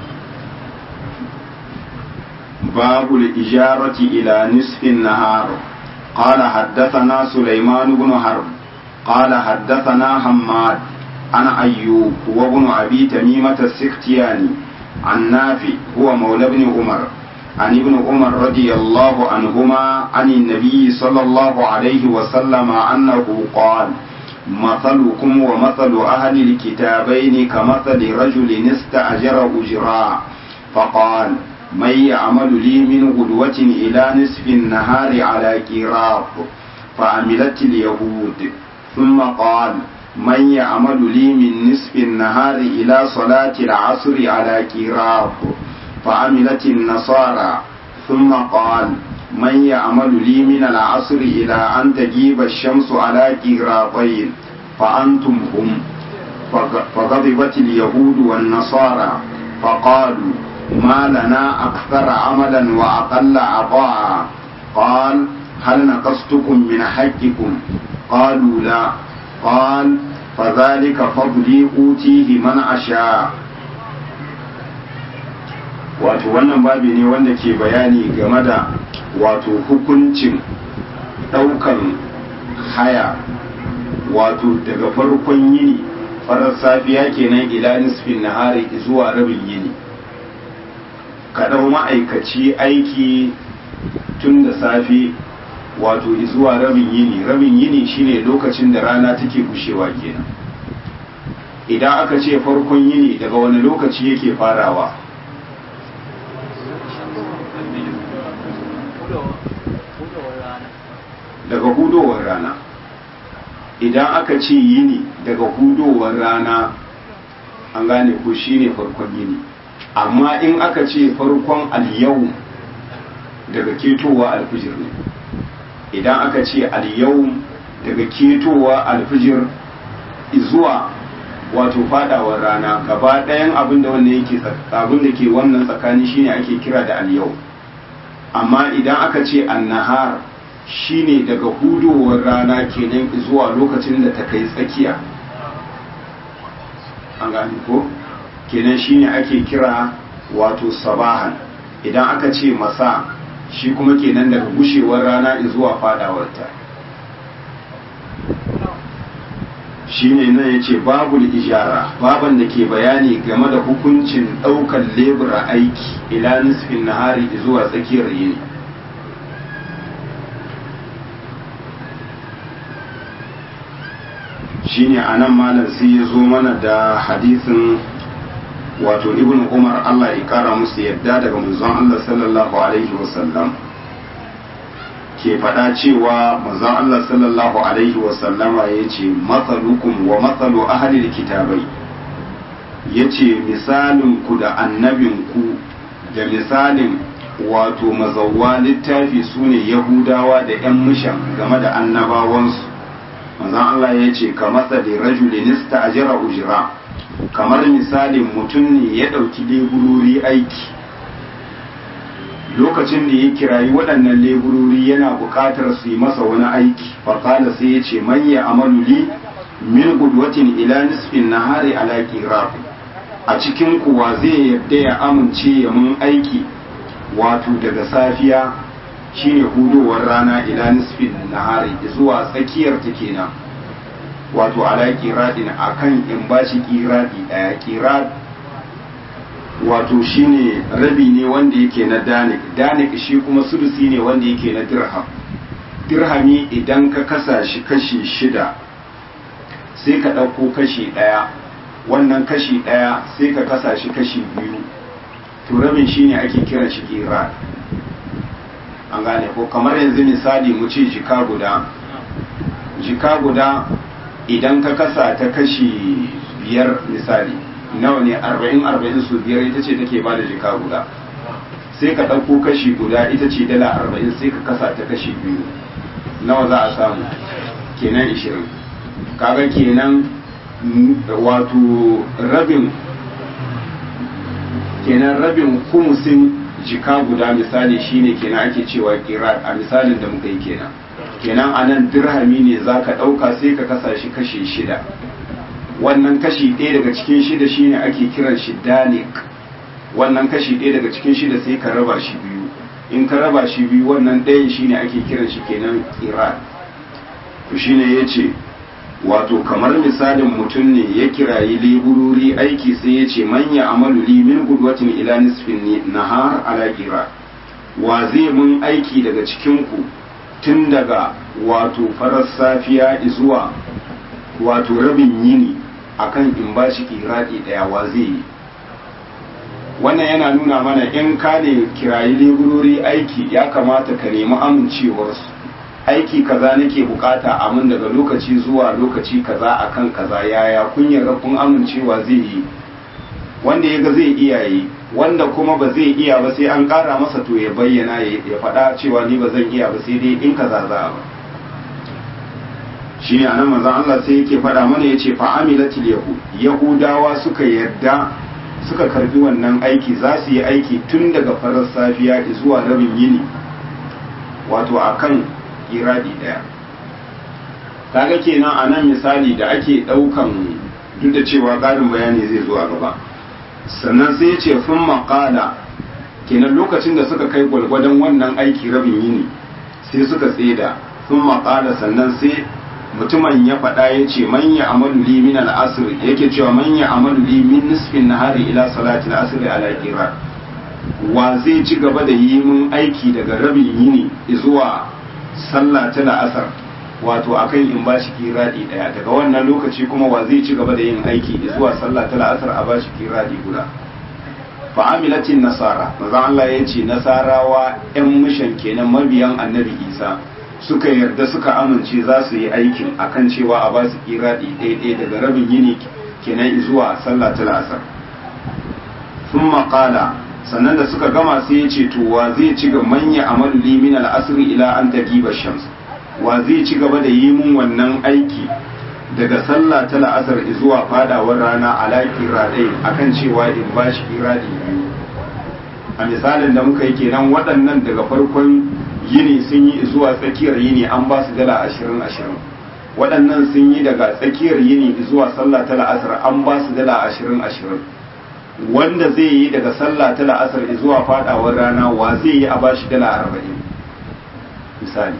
babu ijarati ila nisfin nahar قال حدثنا سليمان بن حرب قال حدثنا حماد عن أيوب وابن أبي تميمة السختياني عن نافع هو مولى بن عمر عن ابن عمر رضي الله عنهما عن النبي صلى الله عليه وسلم أنه قال مثلكم ومثل أهل الكتابين كمثل رجل استأجر أجراء فقال من يعمل لي من غدوة إلى نصف النهار على كراط فعملت اليهود ثم قال من يعمل لي من نصف النهار إلى صلاة العصر على كراط فعملت النصارى ثم قال من يعمل لي من العصر إلى أن تجيب الشمس على كراطين فأنتم هم فغضبت اليهود والنصارى فقالوا ما لنا أكثر عملا وأقل عطاء قال هل نقصتكم من حقكم قالوا لا قال فذلك فضلي أوتيه من أشاء wato wannan babi ne wanda ke bayani game da wato hukuncin ɗaukan haya wato daga farkon yini farar safiya kenan ila nisfin nahari zuwa rabin yini ka ɗau ma'aikaci aiki tun da safe wato zuwa rabin yini rabin yini shine lokacin da rana take bushewa kenan idan aka ce farkon yini daga wani lokaci yake farawa daga hudowar rana idan aka ce yini daga hudowar rana an gane ko shine farkon yini amma in aka ce farkon al-yawm daga ketowa alfijir ne idan aka ce al-yawm daga ketowa alfijir zuwa wato fadawar rana gaba ɗayan abin da wannan yake abin da ke wannan tsakani shine ake kira da al-yawm amma idan aka ce an-nahar shine daga hudowar rana kenan zuwa lokacin da ta kai tsakiya an gane ko kenan shine ake kira wato sabahan idan aka ce masa shi kuma kenan daga gushewar rana zuwa fadawarta shine nan ya ce babu ijara baban da ke bayani game da hukuncin ɗaukar lebura aiki ila nisfin nahari zuwa tsakiyar yini shine anan malam sai ya zo mana da hadisin wato ibn umar allah ya kara musu yadda daga manzon allah sallallahu alaihi wasallam ke faɗa cewa manzon allah sallallahu alaihi wasallama ya ce matsalukum wa matsalu ahalil kitabai ya ce misalinku da annabinku da misalin wato mazauwa littafi su ne yahudawa da 'yan mishan game da annabawansu manzon Allah ya ce ka matsali rajulin ista'jara ujra kamar misalin mutum ne ya ɗauki leburori aiki lokacin da ya kirayi waɗannan leburori yana buƙatar su yi masa wani aiki faƙala sai ya ce man ya amalu li min gudwatin ila nisfin nahari ala qirab a cikin kuwa zai yadda ya amince ya mun aiki wato daga safiya shine hudowar rana ila nisfin nahari zuwa tsakiyar ta kenan wato ala kiradin akan in bashi kiradi daya kirad wato shine rabi ne wanda yake na danik danik shi kuma sudusi ne wanda yake na dirham dirhami idan ka kasa shi kashi shida sai ka ɗauko kashi ɗaya wannan kashi ɗaya sai ka kasa shi kashi biyu to rabin shine ake kiran shi kirad an gane ko kamar yanzu misali mu ce jika guda jika guda idan ka kasa ta kashi biyar misali nawa ne arba'in arba'in su biyar ita ce take ba da jika guda sai ka ɗauko kashi guda ita ce dala arba'in sai ka kasa ta kashi biyu nawa za a samu kenan ishirin kaga kenan wato rabin kenan rabin kumusin jika guda misali shine kenan ake cewa kirat a misalin da muka yi kenan kenan a nan dirhami ne za ka ɗauka sai ka kasa shi kashi shida wannan kashi ɗaya daga cikin shida shine ake kiran shi danik wannan kashi ɗaya daga cikin shida sai ka raba shi biyu in ka raba shi biyu wannan ɗayan shine ake kiran shi kenan kirat to shine ya ce wato kamar misalin mutum ne ya kirayi leburori aiki sai ya ce manya amalu li min gudwatin ila nisfin nahar ala kira wa zai mun aiki daga cikin ku tun daga wato farar safiya zuwa wato rabin yini akan in ba shi kiradi daya wa zai yi wannan yana nuna mana in ka ne kirayi leburori aiki ya kamata ka nemi amincewarsu aiki kaza nake bukata a mun daga lokaci zuwa lokaci kaza akan kaza yaya kun yarda kun amincewa zai yi wanda ya ga zai iya yi wanda kuma ba zai iya ba sai an kara masa to ya bayyana ya faɗa cewa ni ba zan iya ba sai dai in kaza za ba shine anan manzon Allah sai yake faɗa mana yace fa amilatil yahud yahudawa suka yarda suka karbi wannan aiki za su yi aiki tun daga farar safiya zuwa rabin yini wato akan iradi daya kaga kenan a nan misali da ake daukan duk da cewa ƙarin bayani zai zo a gaba sannan sai ya ce sun maƙala kenan lokacin da suka kai gwalgwadon wannan aiki rabin yini sai suka tseda sun maƙala sannan sai mutumin ya faɗa ya ce manya amalu li min al'asr yake cewa manya amalu li min nisfin nahari ila salati al'asr ala qira wa zai ci gaba da yi mun aiki daga rabin yini zuwa sallah ta la'asar wato akan in bashi kiradi daya daga wannan lokaci kuma wa zai ci gaba da yin aiki zuwa sallah ta la'asar a bashi kiradi guda fa amilatin nasara maza Allah ya ce nasarawa yan mishan kenan mabiyan annabi isa suka yarda suka amince za su yi aikin akan cewa a basu kiradi ɗaya daga rabin yini kenan zuwa sallah ta la'asar sun maƙala sannan da suka gama sai ya ce to wa zai ci ga manya amalu li min al-asr ila an tagiba shams wa zai ci gaba da yi mun wannan aiki daga sallah ta la'asar zuwa fadawar rana ala kiradai akan cewa in ba shi kiradi biyu a misalin da muka yi kenan waɗannan daga farkon yini sun yi zuwa tsakiyar yini an ba su dala ashirin ashirin waɗannan sun yi daga tsakiyar yini zuwa sallah ta la'asar an ba su dala ashirin ashirin wanda zai yi daga sallah ta la'asar zuwa fadawar rana wa zai yi a bashi dala arba'in misali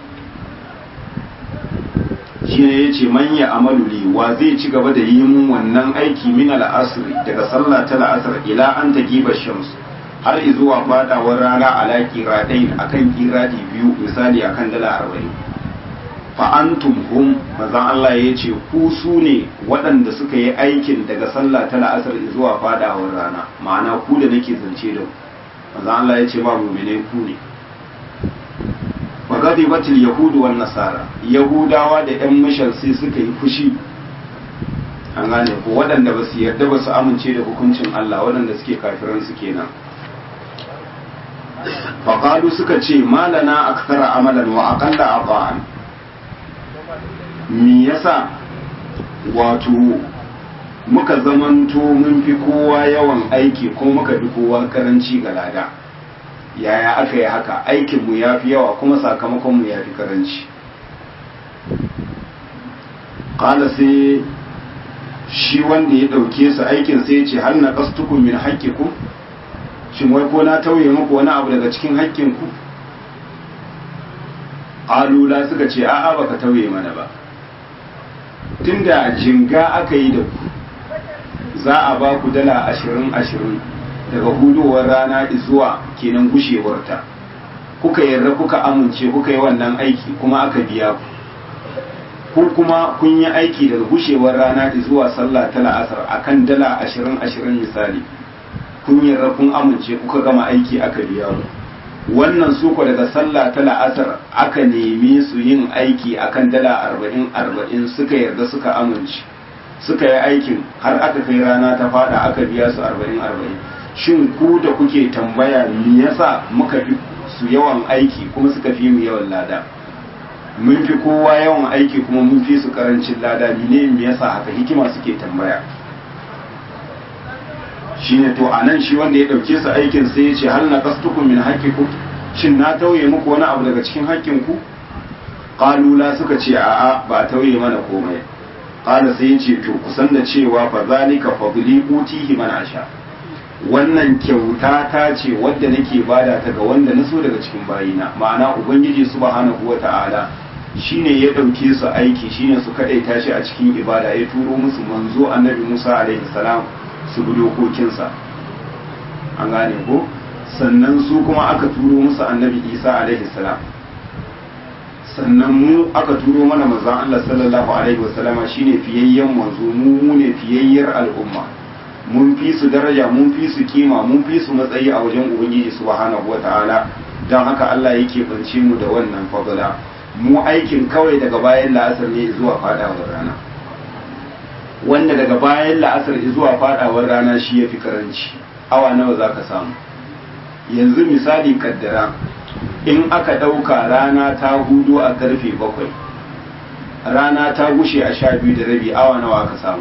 shi ne ya ce manya amaluli wa zai ci gaba da yi mun wannan aiki min al'asri daga sallah ta la'asar ila an ta giba shams har zuwa fadawar rana ala kiradain akan kiradi biyu misali akan dala arba'in fa'antum hum mazan Allah ya ce ku su ne waɗanda suka yi aikin daga sallah ta la'asar zuwa fadawar rana ma'ana ku da nake zance da mazan Allah ya ce ba mumine ku ne magadi batil yahudu wan nasara yahudawa da yan mishan sai suka yi fushi an gane ko waɗanda ba su yarda ba su amince da hukuncin Allah waɗanda suke kafiran su kenan faƙalu suka ce malana akthara amalan wa aqalla ata'an me yasa wato muka zamanto mun fi kowa yawan aiki ko muka fi kowa karanci ga lada yaya aka yi haka aikinmu ya fi yawa kuma sakamakonmu ya fi karanci ƙala sai shi wanda ya ɗauke su aikin sai ya ce hal na ƙastukun min haƙƙiku shin wai ko na tauye muku wani abu daga cikin haƙƙinku alula suka ce a'a baka tauye mana ba tunda jinga aka yi da ku za a ba ku dala ashirin ashirin daga hudowar rana zuwa kenan gushewarta kuka yarda kuka amince kuka yi wannan aiki kuma aka biya ku ku kuma kun yi aiki daga gushewar rana zuwa sallah ta la'asar akan dala ashirin ashirin misali kun yarda kun amince kuka gama aiki aka biya ku wannan suko daga sallah ta la'asar aka nemi su yin aiki akan dala arba'in arba'in suka yarda suka amince suka yi aikin har aka kai rana ta fada aka biya su arba'in arba'in shin ku da kuke tambaya me yasa muka fi su yawan aiki kuma suka fi mu yawan lada mun fi kowa yawan aiki kuma mun fi su karancin lada ne me yasa haka hikima suke tambaya shine to anan shi wanda ya dauke su aikin sai ya ce hal na qastukum min haqqikum shin na tauye muku wani abu daga cikin haƙƙin ku qalu la suka ce a'a ba tauye mana komai qala sai ya ce to kusan da cewa fa zalika fadli utihi man asha wannan kyauta ta ce wadda nake bada ta ga wanda na so daga cikin bayina ma'ana ubangiji subhanahu wata'ala shine ya dauke su aiki shine su kadaita shi a cikin ibada ya turo musu manzo annabi Musa alaihi salam su bi dokokinsa an gane ko sannan su kuma aka turo musu annabi Isa alaihi salam sannan mu aka turo mana manzon Allah sallallahu alaihi wasallama shine fiyayyen manzo mu mu ne fiyayyar al'umma mun fi su daraja mun fi su kima mun fi su matsayi a wajen ubangiji subhanahu wataala don haka Allah yake bance mu da wannan fadala mu aikin kawai daga bayan la'asar ne zuwa fadawar rana wanda daga bayan la'asar zuwa fadawar rana shi ya fi karanci awa nawa za ka samu yanzu misali kaddara in aka ɗauka rana ta hudu a karfe bakwai rana ta gushe a sha biyu da rabi awa nawa aka samu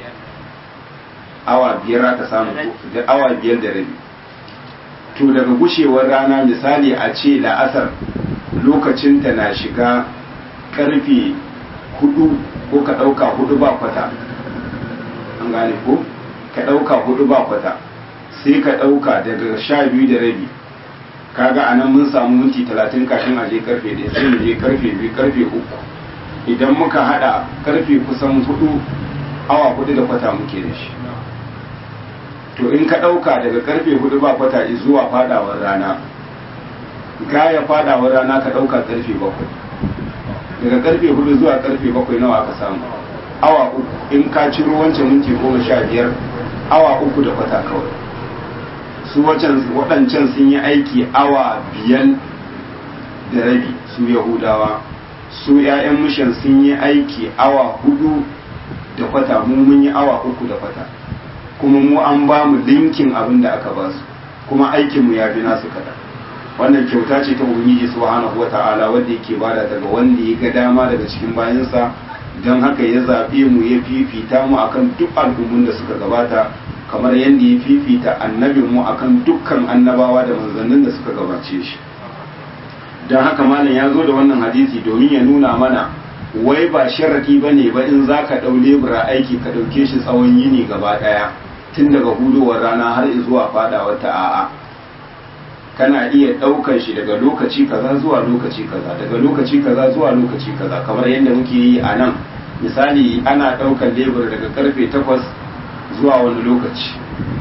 awa biyar aka samu da awa biyar da rabi to daga gushewar rana misali a ce la'asar lokacinta na shiga karfe hudu ko ka ɗauka hudu ba kwata an gane ko ka ɗauka hudu ba kwata sai ka ɗauka daga sha biyu da rabi kaga a nan mun samu minti talatin kafin a je karfe ɗaya sai mu je karfe biyu karfe uku idan muka haɗa karfe kusan hudu awa hudu da kwata muke da shi to in ka ɗauka daga karfe hudu ba kwata zuwa fadawar rana gaya fadawar rana ka ɗauka karfe bakwai daga karfe hudu zuwa karfe bakwai nawa aka samu awa uku in ka ciro wancan minti goma sha biyar awa uku da kwata kawai su waɗancan sun yi aiki awa biyan da rabi su yahudawa su 'ya'yan mishan sun yi aiki awa hudu da kwata mu mun yi awa uku da kwata kuma mu an ba mu linkin abin da aka ba su kuma aikinmu ya fi nasu kada wannan kyauta ce ta ubangiji subhanahu wata'ala wanda yake bada daga wanda ya ga dama daga cikin bayansa don haka ya zaɓe mu ya fifita mu akan duk al'ummun da suka gabata kamar yadda ya fifita annabin mu akan dukkan annabawa da manzannin da suka gabace shi don haka malam ya zo da wannan hadisi domin ya nuna mana wai ba sharadi ba ne ba in za ka ɗau lebura aiki ka ɗauke shi tsawon yini gaba ɗaya tun daga hudowar rana har zuwa fadawar ta a'a kana iya ɗaukar shi daga lokaci kaza zuwa lokaci kaza daga lokaci kaza zuwa lokaci kaza kamar yadda muke yi a nan misali ana ɗaukar lebur daga karfe takwas zuwa wani lokaci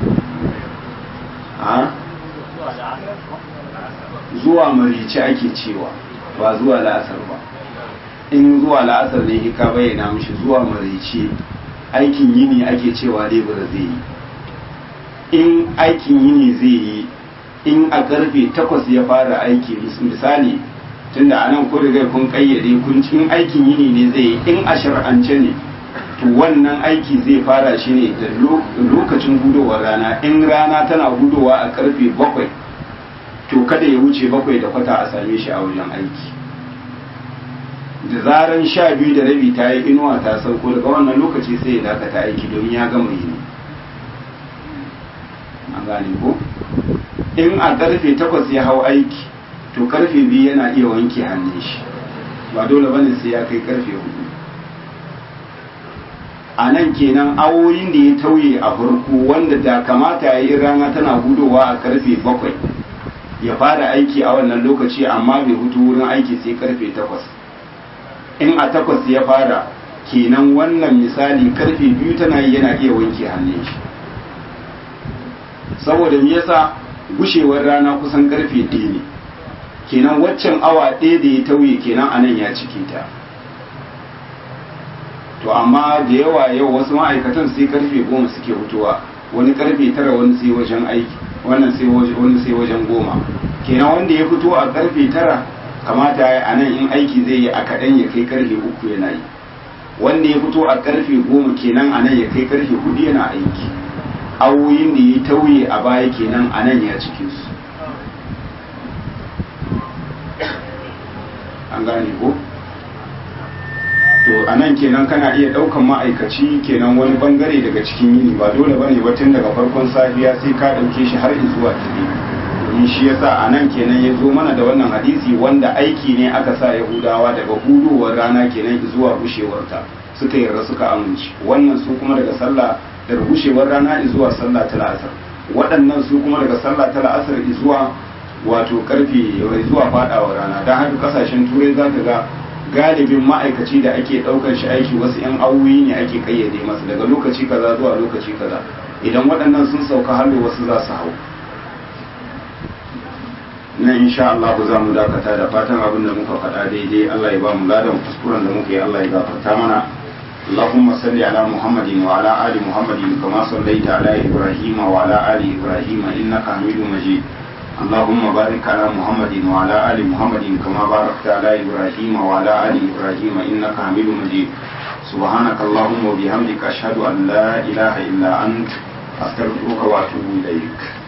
zuwa marici ake cewa ba zuwa la'asar ba in zuwa la'asar ne ka bayyana mishi zuwa marici aikin yini ake cewa lebur zai yi in aikin yini zai yi in a karfe takwas ya fara aiki misali tunda anan ku riga kun kayyade kun in aikin yini ne zai yi in a shar'ance ne to wannan aiki zai fara shi ne da lokacin hudowar rana in rana tana hudowa a karfe bakwai to kada ya wuce bakwai da kwata a same shi a wajen aiki da zaran sha biyu da rabi ta yi inuwa ta sauko daga wannan lokaci sai ya dakata aiki domin ya gama yini an gane ko in a karfe takwas ya hau aiki to karfe biyu yana iya wanke hannun shi ba dole bane sai ya kai karfe hudu a nan kenan awoyin da ya tauye a farko wanda da kamata ya yi rana tana hudowa a karfe bakwai ya fara aiki a wannan lokaci amma bai hutu wurin aiki sai karfe takwas in a takwas ya fara kenan wannan misali karfe biyu tana yi yana iya wanke hannun shi saboda me yasa gushewar rana kusan karfe ɗaya ne kenan waccan awa ɗaya da ya tauye kenan anan ya cike ta to amma da yawa yau wasu ma'aikatan sai karfe goma suke hutuwa wani karfe tara wani sai wajen aiki wannan sai wani sai wajen goma kenan wanda ya fito a karfe tara kamata ya a nan in aiki zai yi a kaɗan ya kai karfe uku yana yi wanda ya fito a karfe goma kenan a nan ya kai karfe hudu yana aiki awoyin da ya tauye a baya kenan a nan ya cike su an gane ko to a nan kenan kana iya ɗaukan ma'aikaci kenan wani bangare daga cikin yini ba dole ba ne tun daga farkon safiya sai ka ɗauke shi har zuwa dare domin shi yasa a nan kenan ya zo mana da wannan hadisi wanda aiki ne aka sa yahudawa daga hudowar rana kenan zuwa bushewarta suka yarda suka amince wannan su kuma daga sallah daga bushewar rana zuwa sallah ta la'asar waɗannan su kuma daga sallah ta la'asar zuwa wato karfe zuwa fadawa rana don haka kasashen turai za ka ga galibin ma'aikaci da ake ɗaukar shi aiki wasu 'yan awoyi ne ake kayyade masa daga lokaci kaza zuwa lokaci kaza idan waɗannan sun sauka hallo wasu za su hau na insha Allah za mu dakata da fatan abin da muka faɗa daidai Allah ya ba mu ladan kuskuren da muka yi Allah ya gafarta mana اللهم صل على محمد وعلى آل محمد كما صليت على إبراهيم وعلى آل إبراهيم إنك حميد مجيد اللهم بارك على محمد وعلى آل محمد كما باركت على إبراهيم وعلى آل إبراهيم إنك حميد مجيد سبحانك اللهم وبحمدك أشهد أن لا إله إلا أنت أستغفرك وأتوب إليك